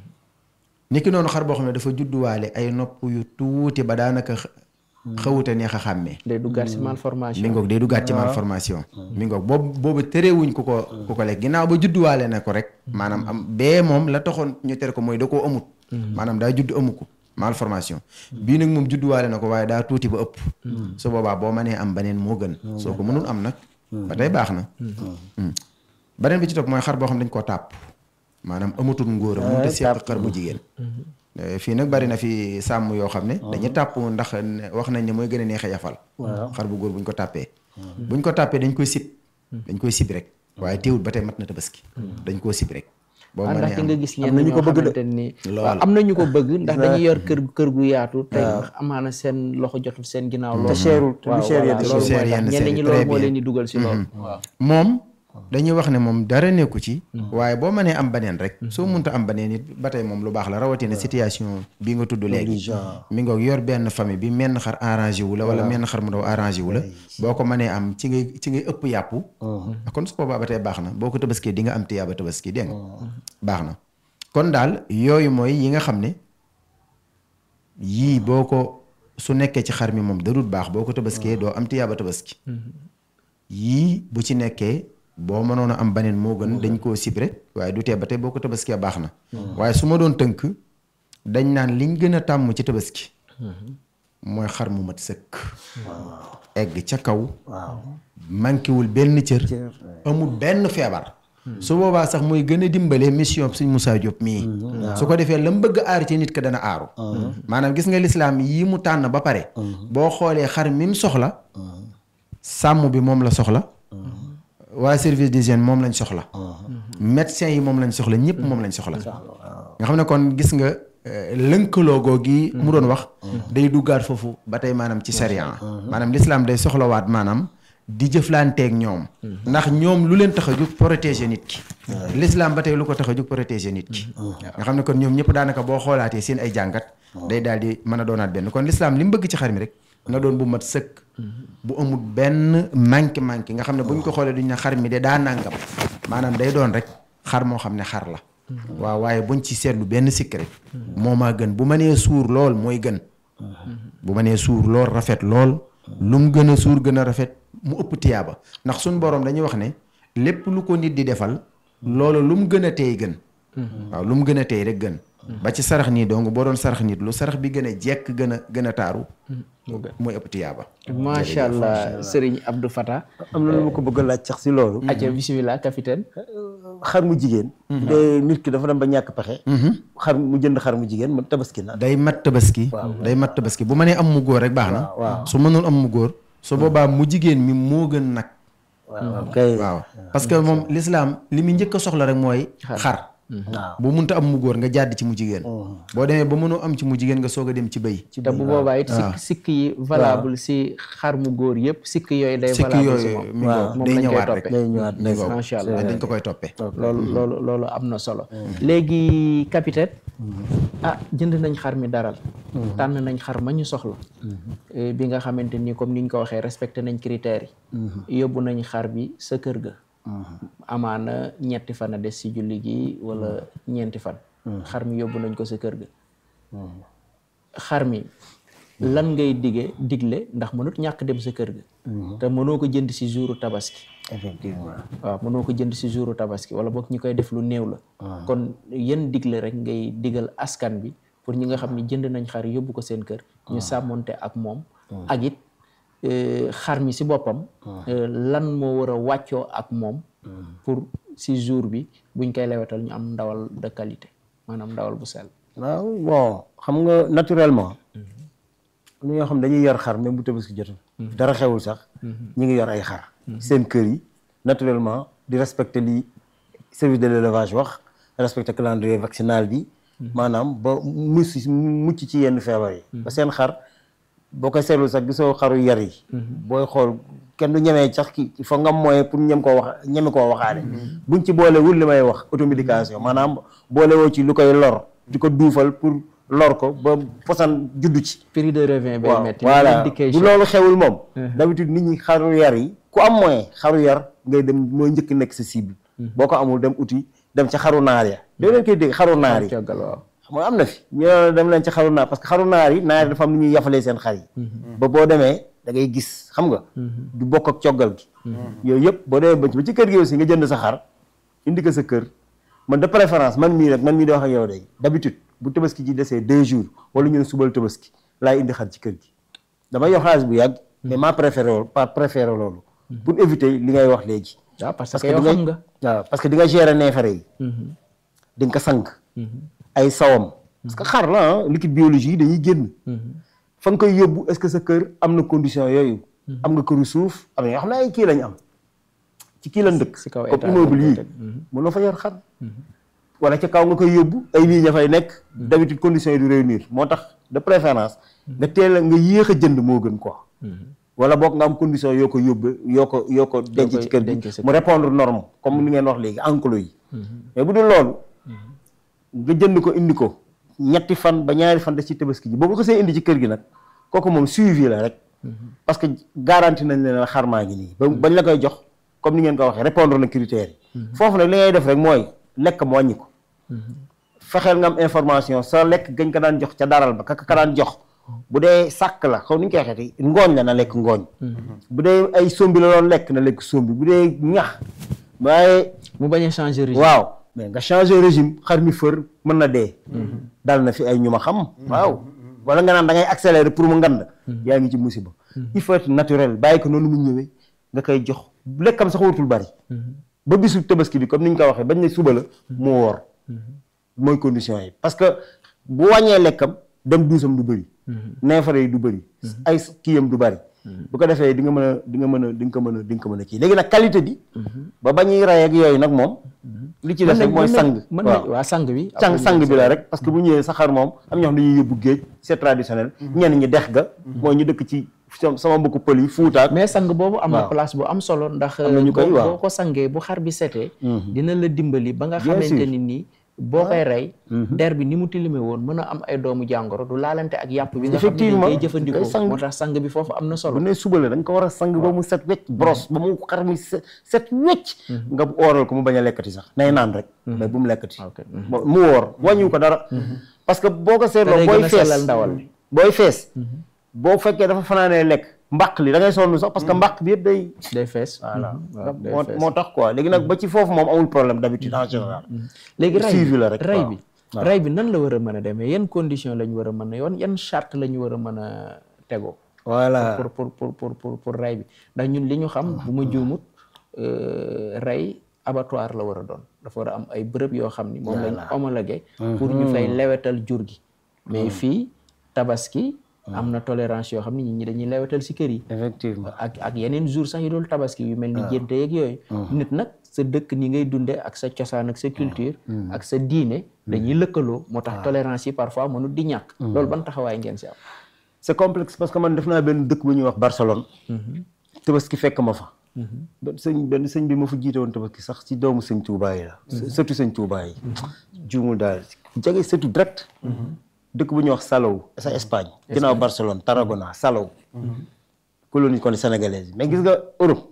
niki noonu xar boo xam ne dafa judduwaale ay nopp yu tuuti ba daanaka xa- xawuta neex a xàmmee day duggaat si malformation mi ngoog day duggaat ci malformation mi ngoog boobu boobu terewuñ ku ko ku ko lekk ginnaaw ba judduwaale na ko rek maanaam am bee moom la taxoon ñu tere ko mooy da koo amut maanaam daa judd amu ko malformation bii nag moom judduwaale na ko waaye daa tuuti ba ëpp su boobaa boo mënee am beneen moo gën soo ko mënul am nag ba tey baax na Mm. beneen bi ci topp mooy xar boo xam dañ koo tàpp maanaam amatul ngóor a mënut a seq xar bu jigéen Eh, fii nag bari na fi sàmm yoo xam ne dañuy tàpp ndax ne- wax nañ ne mooy gën a neex a yafal xar bu góor buñ ko tàppee buñ ko tàppee dañ koy sib dañ koy sib rek waaye teewul ba tey mat na tabaski dañ koo sib rek boo ah ndax mënee nga am gis am ñenn na ñu ñoo ko bëgg de. xamante ni Lool. waaw am na ñu ko bëgg ndax dañuy yor kër kër gu yaatu te amaana seen loxo jotul seen ginnaaw lool cherul, te lu waaw cher voilà, yenn loolu cher mooy tax yenn ñenn cher ñi yi, loolu très moo bien. leen di dugal si loolu waaw moom dañuy wax ne moom dara nekku ci waaye boo mënee am beneen rek soo munta am beneen it ba tey moom lu baax la rawatina situation bi nga tudd léegi genre. mi nga yor benn famille bi menn xar arrangé wu la wala menn xar mu ndaw arrangé wu la boo ko mënee am ci ngay ci ngay ëpp yàpp kon su boobaa ba tey baax na boo ko tabaskee di nga am tiyaaba tabaski dégg nga baax na kon daal yooyu mooy yi nga xam ne yii boo ko su nekkee ci xar mi moom darut baax boo ko tabaskee doo am tiyaaba tabaski yii bu ci nekkee boo mënoon a am baneen moo gën dañ koo sib rek waaye du tee ba tey boo ko tabaskee baax na waaye su ma doon tënk dañ naan liñ gën a tàmm ci tabaski mooy xar mu mat sëkk egg ca kaw manquéwul benn cër amul benn feebar su boobaa sax mooy gën a dimbale mission suñ Moussa Diop mii su ko defee la mu bëgg a aar ci nit ka dana aaru maanaam gis nga lislaam yii mu tànn ba pare boo xoolee xar mi mu soxla sàmm bi moom la soxla waa service d'hygiène moom lañ soxla médecin yi moom lañ soxla ñëpp moom lañ soxla nga xam ne kon gis nga lënkaloo googi mu doon wax day duggaat foofu ba tey maanaam ci sariya maanaam lislaam day soxlawaat maanaam di jëflanteeg ñoom ndax ñoom lu leen tax a jóg protéger nit ki lislaam ba tey lu ko tax a jóg protéger nit ki nga xam ne kon ñoom ñëpp daanaka boo xoolaatee seen ay jàngat day daal di mën a doonaat benn kon lislaam li mu bëgg ci xar mi rek na doon bu mat sëkk bu amul benn manqué manqué nga xam ne buñ ko xoolee duñ ne xar mi de daa nàngam maanaam day doon rek xar moo xam ne xar la waaw waaye buñ ci seetlu benn sikk rek moo maa gën bu ma nee suur lool mooy gën bu ma nee suur lool rafet lool lu mu gën a suur gën a rafet mu ëpp tiyaaba ndax suñ boroom dañuy wax ne lépp lu ko nit di defal loolu lu mu gën a teey gën waaw lu mu gën a teey rek gën ba ci sarax nii donc boo doon sarax nit lu sarax bi gën a jekk gën a gën a taaru mooy ëpp tiyaaba macha allah Serigne Abdou Fata am na lu ma ko bëgg a laaj sax si loolu aca bisimilah capitaine xar mu jigéen de nit ki dafa dem ba ñàkk pexe xar mu jënd xar mu jigéen mu tabaski na day mat tabaski day mat tabaski bu mënee am mu góor rek baax na waaw su mënul am mu góor su boobaa mu jigéen mi moo gën nag waaw kay waaw parce que moom l'islam li muy njëkk a soxla rek mooy xar waaw bu munta am mu góor nga jàdd ci mu jigéen boo demee ba mënoo am ci mu jigéen nga soog a dem ci bëy te bu boobaa it sikk sikk yi valable si xar mu góor yëpp sikk yooyu day sikk valable si yooyu moom mi waaw, ngoog moom day lañ koy ñëwaat toppee. rek day ñëwaat mi ngoog macha allah dañ ko koy toppee loolu loolu loolu am na solo léegi capitaine ah jënd nañ xar mi daral tànn nañ xar ma ñu soxla Eh, bi nga xamante ni comme ni ñu ko waxee respecté nañ critères yi yóbbu nañ xar bi sa kër ga amaana ñetti fan a des si julli gi wala ñeenti fan xar mi yóbbu nañ ko sa kër ga xar mi lan ngay dige digle ndax mënut ñàkk dem sa kër ga te mënoo ko jënd si jouru tabaski effectivement waaw mënoo ko jënd si jouru tabaski wala boog ñi koy def lu néew la kon yan digle rek ngay digal askan bi pour ñi nga xam ne jënd nañ xar yóbbu ko seen kër ñu sàmmonte ak moom ak it eh, xar mi si boppam eh, lan moo war a wàccoo ak moom pour si jour bi buñ koy lewetal ñu am ndawal de qualité maanaam ndawal bu sell waaw bon xam nga naturellement lu ñoo xam dañuy yor xar même bu tabaski jotul dara xewul sax ñi ngi yor ay xar seen kër yi naturellement di respecter li service de l'élevage wax respecter calendrier vaccinal bi maanaam ba mucc mucc ci yenn feebar yi ba seen xar boo koy seetlu sax gisoo xaru yar yi booy xool kenn du ñemee sax ki il faut nga am moyen pour ñem koo wax ñeme koo waxaale buñ ci boole wul li may wax automédication maanaam boole woo ci lu koy lor di ko duufal pour lor ko ba posan juddu ci prix de revient bay waaw metti voilà indication bu loolu xewul moom d'habitude nit ñi xaru yar yi ku am moyen xaru yar ngay dem mooy njëkk nekk sa cible boo ko amul dem uti dem ca xaru naar ya doo leen koy dégg xaru naar yi coggal waaw xam nga am na fi ñu ne dem leen ci xaru naar parce que xaru naar yi naar yi dafa am nu ñuy yafalee seen xar yi ba boo demee da ngay gis xam nga du bokk ak coggal gi yooyu yëpp boo demee ba ci ba ci kër gi aussi nga jënd sa xar indi ko sa kër man de préférence man mii rek man mii di wax ak yow day d'habitude bu tabaski ji desee deux jours wala ñu ne subal tabaski laay indi xar ci kër gi damay yor xaalis bu yàgg mais maa préféré loolu pas préféré loolu pour éviter li ngay wax léegi waaw parce parce que que yow di xam nga nga waaw parce que di nga gérer neefere yi di nga ko sang ay sawam parce que xar la ah liquide biologie yi dañuy génn fa nga koy yóbbu est-ce que sa kër am na condition yooyu am nga këru suuf am na yoo xam ne ay kii lañ am ci kii lañ dëkk si kaw comme état immeuble lañ yii ko teg. mënoo fa yor xar wala ca kaw nga koy yóbbu ay lii ña fay nekk d'habitude conditions yi du réunir moo tax de préférence nga teel a nga yéex a jënd moo gën quoi wala boog nga am condition yoo ko yóbbu yoo ko yoo ko denc koy ci kër denc gi sa mu répondre norme comme ni ngeen wax léegi enclos yi mais bu dul loolu nga jënd ko indi ko ñetti fan ba ñaari fan des ci tabaski ji boobu ko see indi ci kër gi nag kooku moom suivi la rek parce que garanti nañ leen xar maa ngi nii ba bañ la koy jox comme ni ngeen ko waxee répondre na critères yi foofu nag li ngay def rek mooy lekk mu wàññi ko fexeel nga am information sa lekk gañ ko daan jox ca daral ba kaka ka daan jox bu dee sàkk la xaw ni ñu koy waxeeti ngooñ la na lekk ngooñ bu dee ay sombi la doon lekk na lekk sombi bu dee ñax waaye mu bañ a changer régime waaw mais nga changer régime xar mi fër mën na dee dal na fi ay ñu ma xam waaw wala nga naan da ngay accélérer pour mu ngand yaa ngi ci musiba il faut être naturel bàyyi ko noonu mu ñëwee nga koy jox lekkam sax warutul bari ba bisu tabaski bi comme ni ñu ko waxee bañ ne suba la mu woor mooy condition yi parce que bu wàññee lekkam dem duusam du bëri neefare yi du bëri ay kiyam du bëri bu ko defee di nga mën a di nga mën a di nga ko mën a di nga ko mën a kii léegi nag qualité bi ba ba ñuy rey ak yooyu nag moom li ci des rek mooy sang mën nañ waa sang bi sang sang bi la rek parce que bu ñëwee saxaar moom am ñoo xam dañuy yóbbu géej c'est traditionnel ñenn ñi dex ga mooy ñu dëkk ci sama mbokku pël yi fuutaak mais sang boobu am na waaw. place bu am solo ndax Am na ñu koy boo waaw. boo ko sangee bu xar bi setee Mhm. dina la dimbali ba nga Bien xamante sûr. ni nii boo koy rey der bi ni mu tilime woon mën a am ay doomu jàngoro du laalante ak yàpp bi nga xam ne dañ Effectivement, koy day jëfandikoo sang. moo tax sang bi foofu am na bu solo ne suba la da nga ko war a sang ba mu set wecc brosse ba mu xar mi set set wecc nga ooral ko mu bañ a lekkati sax nay naan rek mais bu mu lekkati ok Bo- mu woor wàññiwu ko dara parce que boo ko te seetloo day booy gën a fees sellal ndawal bi booy fees boo fekkee dafa fanaanee lekk mbaq li da ngay sonn sax parce que mbaq bi yëpp day day fees voilà waaw day moo fees. moo tax quoi léegi nag ba ci foofu moom amul problème d'habitude en général léegi ray suivi bi la rek, ray waaw. bi ray bi nan la war a mën a demee yan condition la ñu war a mën a yoon yan charte la ñu war a mën a tegoo voilà pour pour pour pour pour pour ray bi ndax ñun li ñu xam bu ma juumut euh, ray abattoir la war a doon dafa war a am ay bërëb yoo xam ni moom lañ homologué pour ñu fay lewetal jur gi mais fii tabaski am na tolérance yoo xam ni nit ñi dañuy lewetal si kër yi effectivement ak ak yeneen jour sax yu dul tabaski yu mel ni jénte yeeg yooyu nit nag sa dëkk ni ngay dunde ak sa cosaan ak sa culture ak sa diine dañuy lëkkaloo moo tax tolérance yi parfois mënut di ñàkk loolu ban taxawaay ngeen si am c'est complexe parce que man def naa benn dëkk bu ñuy wax Barcelone tabaski fekk ma fa benn sëñ benn sëñ bi ma fa jiite woon tabaski sax ci doomu sëñ Touba yi la surtout sëñ Touba yi juumul daal jege surtout direct dëkk bu ñuy wax Salou sa Espagne ginnaaw Barcelone Tarragona Salou colonie kon sénégalaise yi mais gis nga Europe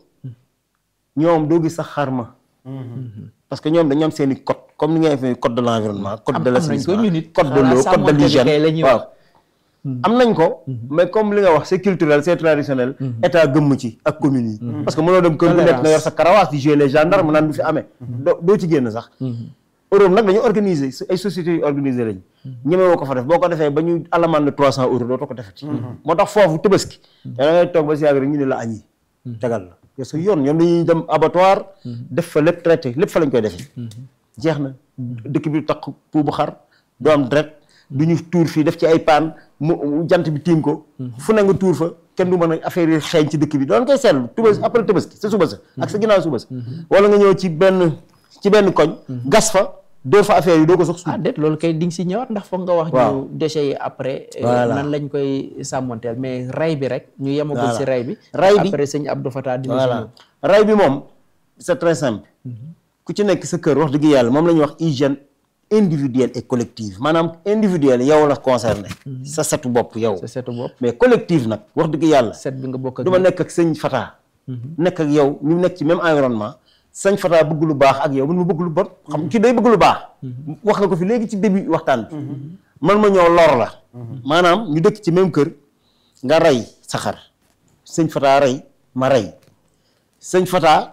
ñoom doo gis sax xarma parce que ñoom dañu am seen i code comme ni ngay defee code de l'environnement code de am nañ ko l'assainissement ñu nit code de xanaa l'eau code de sàmmonte bi l'hygiène kay la ñuy waaw wax. am nañ ko mais comme li nga wax c'est culturel c'est traditionnel état gëmm ci ak communes yi parce que mënoo dem kër bu nekk nga yor sa karawaas di jouer les gendarmes naan du fi amee doo doo ci génn sax Europe nag dañu organiser ay sociétés yu organisé lañ ñemewoo ko fa def boo ko defee ba ñu alamaan la trois cent euros dootoo ko defeti moo tax foofu tëbaski da ngay toog ba si yàgg rek ñu ne la añi tegal la parce que yoon ñoom dañuy dem abattoir def fa lépp traité lépp fa lañ koy defee jeex na dëkk bi takk pou bu xar doo am dret du ñu tuur fii def ci ay paan mu mu jant bi tiim ko fu ne nga tuur fa kenn du mën a affaire yi xeeñ ci dëkk bi doon koy seetlu tubas après tabaski sa suba sa ak sa ginnaaw suba sa wala nga ñëw ci benn ci benn koñ gas fa dóor fa affaire yi doo ko sax suuf ah déet loolu kay di nga si ñëwaat ndax foog nga wax Waaw. ñu déchets yi après euh, Voilà. nan lañ koy sàmmonteel mais ray bi rek ñu yemagul Voilà. si ray bi Ray bi- après sëñ Abdou Fatah dina si voilà ñëw ray bi moom c'est très simple ku ci nekk sa kër wax dëgg yàlla moom la ñuy wax hygiène individuelle et collective maanaam individuelle yow la concerné sa setu bopp yow sa setu bopp mais collective nag wax dëgg yàlla set bi nga bokk ak du ma nekk ak sëñ Fata nekk ak yow ñu nekk ci même environnement sëñ Fata bëgg lu baax ak yow man ma bëgg lu bon xam ki day bëgg lu baax wax nga ko fi léegi ci début waxtaan bi man ma ñëw lor la maanaam ñu dëkk ci même kër nga rey sa xar sëñ Fata rey ma rey sëñ Fata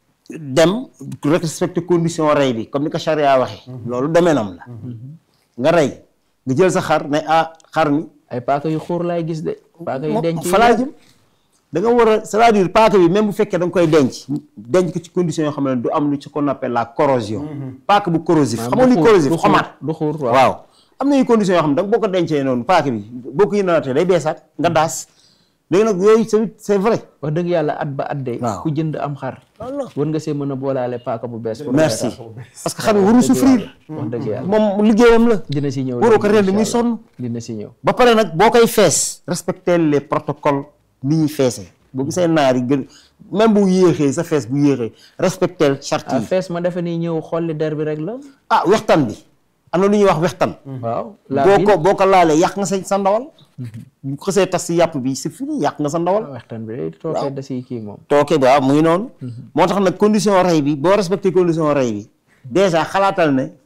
dem respecter condition rey bi comme ni ko charia waxee loolu domaine-am la nga rey nga jël sa xar ne ah xar mi ay paaka yu xuur laay gis de paaka yu denc yi falaa jëm da nga war a c'est-à-dire paaka bi même bu fekkee da nga koy denc denc ko ci condition yoo xam ne du am lu ci qu'on appelle la corrosion paaka bu corrosif xam nga du luy xuur- corrosif du xuur- xomaat du xuur waaw waaw am na yu conditions yoo xam ne da nga boo ko dencee noonu paaka bi boo ko yëndaatee day beesaat nga daas léegi nag yooyu c'est c'est vrai wax dëgg yàlla at ba at de Waaw. ku jënd am xar Voilà. war nga see mën a boolaale paaka bu bees pour merci reetaan. parce que xam nga waru souffrir wax dëgg yàlla moom liggéeyam la dina si ñëw waroo ko léegi, rend muy incha sonn allah. dina si ñëw ba pare nag boo koy fees respecter les protocoles ni ñuy feesee boo gisee naar yi gën même bu yéexee sa fees bu yéexee respecter charte ah yi fees ma defe ni ñëw xolli der bi rek la ah wextan bi am na lu ñuy wax wextan waaw la boo bin ko boo ko laalee yàq nga sa sa ndawal bu ko xësee tas si yàpp bi c'est fini yàq nga sa ndawal waxtaan bi day tookee da si kii moom tooke ba mu ngi noonu moo tax nag condition rey bi boo respecté condition rey bi déjà xalaatal ne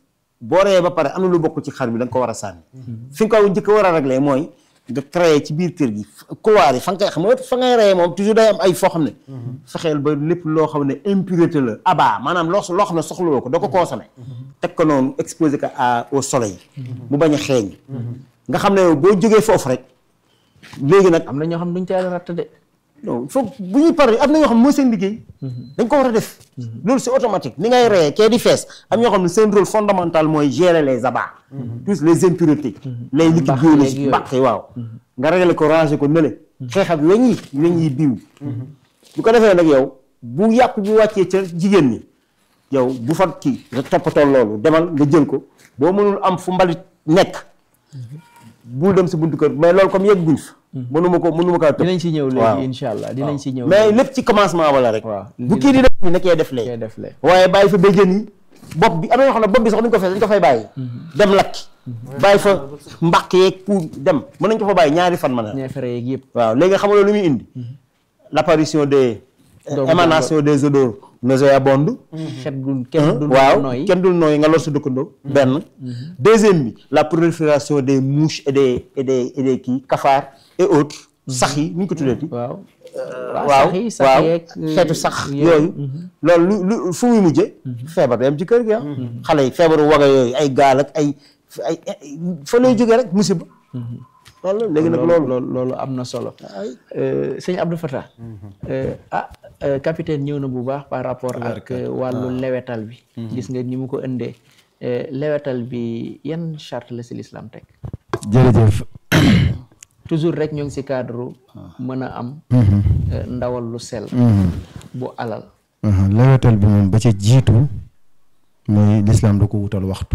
boo reyee ba pare am na lu bokk ci xar bi da nga ko war a sànni fi nga ko njëkk a war a régler mooy nga créé ci biir kër gi couloir yi fa nga koy xam nga fa ngay reyee moom toujours day am ay foo xam ne fexeel ba lépp loo xam ne impureté la aba maanaam loo loo xam ne soxlawoo ko doo ko consommé teg ko noonu exposé ko à au soleil mu bañ a xeeñ nga xam ne yow boo jógee foofu rek léegi nag am na ñoo xam duñ teel a ratt de non foog bu ñuy pare am na ñoo xam ne mooy seen liggéey dañ ko war a def loolu c'est automatique ni ngay reyee kee di fees am ñoo xam ne seen rôle fondamental mooy gérer les abats tous les impuretés les liquides Mbaq biologiques yeeg mbaq yi waaw nga régler ko ranger ko nële xeex ak weñ yi weñ yi biiw bu ko defee nag yow bu yàqu bu wàccee ca jigéen ñi yow bu fa kii nga toppatoo loolu demal nga jël ko boo mënul am fu mbalit nekk bul dem si buntu kër mais loolu comme yegg guñ fa mënuma ko mënuma kaa tëb dinañ si ñëw waaw. léegi incha allah dinañ si ñëw mais lépp ci commencement wala rek waaw. bu kii di def ni nekkee def kee lee def le waaye bàyyi fa béjjën yi bopp bi am na ñoo xam ne bopp bi sax duñ ko fees dañ ko fay bàyyi dem lakki bàyyi fa mbaq yeeg pour dem mën nañ ko fa bàyyi ñaari fan mën a ñeefere yeeg yëpp waaw léegi xam nga loolu lu muy indi l'apparition des Donc, émanation des odeurs nauséabondes xet gu kenn du waaw nooy kenn dul nooyi nga lor sa dëkkandoo benn deuxième bi la prolifération des mouches et des et des et des kii cafards et autres sax yi nu ñu ko tuddee waaw waaw sax yi sax waaw yeeg xeetu sax yooyu loolu lu lu fu muy mujje feebar day am ci kër gi ah xale yi feebaru waga yooyu ay gaal ak ay ay ay- fa lay jógee rek musiba loolu léegi nag loolu loolu loolu am na solo Euh, sëñ Abdou Fatah euh, ah euh, capitaine ñëw na bu baax par rapport ak euh, wàllu lewetal bi gis nga ni mu ko indee Euh, lewetal bi yan charte la si l'islam teg jërëjëf toujours rek ñoo ngi si cadre mën a am euh, ndawal lu sel bu alal aha lewetal bi moom ba ca jiitu mooy lislaam da ko wutal waxtu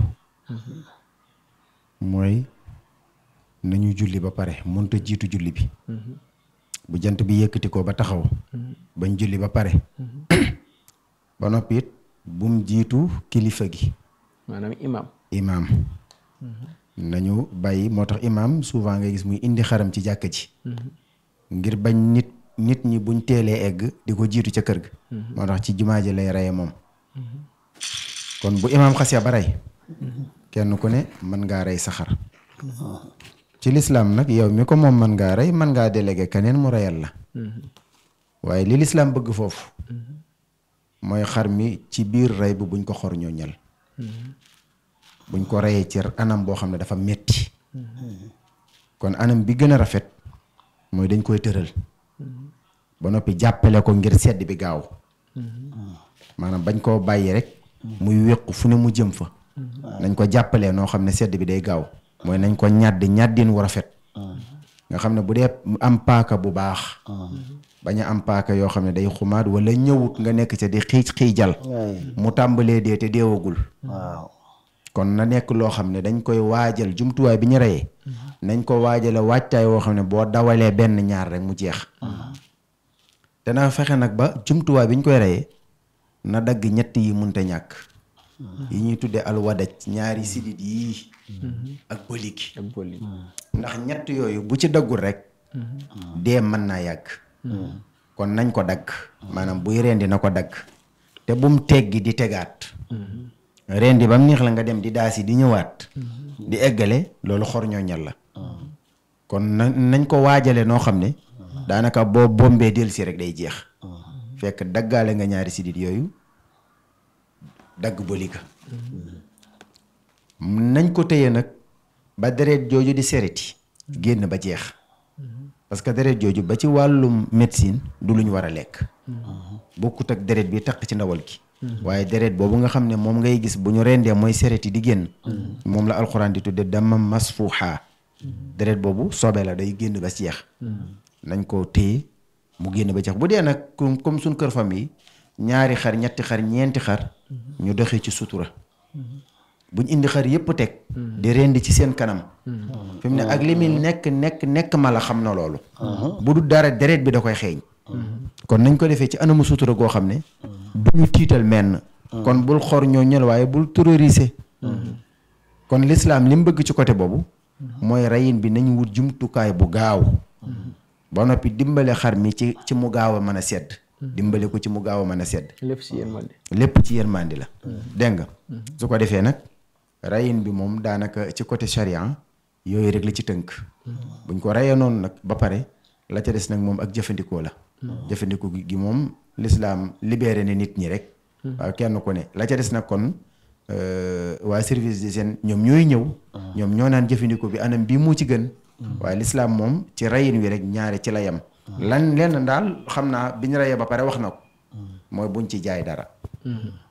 mooy nañu julli ba pare mënta jiitu julli bi bu jant bi yëkkati ko ba taxaw bañ julli ba pare ba noppi it bum jiitu kilifa gi maanaam imam imaam nañu bàyyi moo tax imaam souvent nga gis muy indi xaram ci jàkka ji ngir bañ nit nit ñi buñ teelee egg di ko jiitu ca kër ga moo tax ci jumaa ji lay reye moom kon bu imaam xasee ba rey kenn ku ne mën ngaa rey sa xar ci lislaam nag yow mi ko moom mën ngaa rey mën ngaa délégué keneen mu reyal la waaye li lislaam bëgg foofu mooy xar mi ci biir rey bu buñ ko xor ñooñal buñ ko reyee ci anam boo xam ne dafa metti kon anam bi gën a rafet mooy dañ koy tëral ba noppi jàppale ko ngir sedd bi gaaw maanaam bañ koo bàyyi rek muy wéqu fu ne mu jëm fa nañ ko jàppalee noo xam ne sedd bi day gaaw mooy nañ ko ñàdd ñàddin wu rafet nga xam ne bu dee am paaka bu baax bañ a am paaka yoo xam ne day xumaat wala ñëwut nga nekk ca di xiij xiijal mu tàmbalee dee te deewagul waaw kon na nekk loo xam ne dañ koy waajal jumtuwaay bi ñu reyee nañ ko waajale waajtaay woo xam ne boo dawalee benn ñaar rek mu jeex dana fexe nag ba jumtuwaay bi ñu koy reyee na dagg ñett yi munte ñàkk yi ñuy tuddee alwadaj ñaari sidit yii ak bëligi ak boli ndax ñett yooyu bu ci daggul rek dee mën naa yàgg kon nañ ko dagg maanaam buy rendi na ko dagg te bum teggi di tegaat rendi ba mu neex la nga dem di daasi di ñëwaat di eggale loolu xor ñooñal la kon na nañ ko waajale noo xam ne daanaka boo bombee delsi rek day jeex fekk daggaale nga ñaari sidit yooyu dagg bëliga nañ ko téye nag ba deret jooju di sereti génn ba jeex parce que deret jooju ba ci wàllum médecine du lu ñu war a lekk bokkut ak deret bi taq ci ndawal gi waaye deret boobu nga xam ne moom ngay gis bu ñu rendee mooy sereti di génn moom la alxuraan di tudde dama masfuuxa deret boobu sobe la day génn ba jeex nañ ko téye mu génn ba jeex bu dee nag comme comme suñ kër famille ñaari xar ñetti xar ñeenti xar ñu doxee ci sutura buñ indi xar yëpp teg di rendi ci seen kanam fi mu ne ak li muy nekk nekk nekk mala xam na loolu bu du dara deret bi da koy xeeñ kon nañ ko defee ci anamu sutura goo xam ne du ñu tiital menn kon bul xor ñoo ñël waaye bul terroriser kon lislaam li mu bëgg ci côté boobu mooy reyin bi nañ wut jumtukaay bu gaaw ba noppi dimbale xar mi ci ci mu gaaw a mën a sedd dimbale ko ci mu gaaw a mën a sedd lépp si yërmande lépp ci yërmandi la dégg nga su ko defee nag rayin bi moom daanaka ci côté charia yooyu rek la ci tënk buñ ko rayee noonu nag ba pare la ca des nag moom ak jëfandikoo la jëfandikoo gi moom lislaam libéré ne nit ñi rek waaw kenn ku ne la ca des nag kon waa service d'hygiène ñoom ñooy ñëw ñoom ñoo naan jëfandikoo bi anam bii moo ci gën waaye lislaam moom ci rayin wi rek ñaare ci la yem lan lenn daal xam naa bi ñu rayee ba pare wax na ko mooy buñ ci jaay dara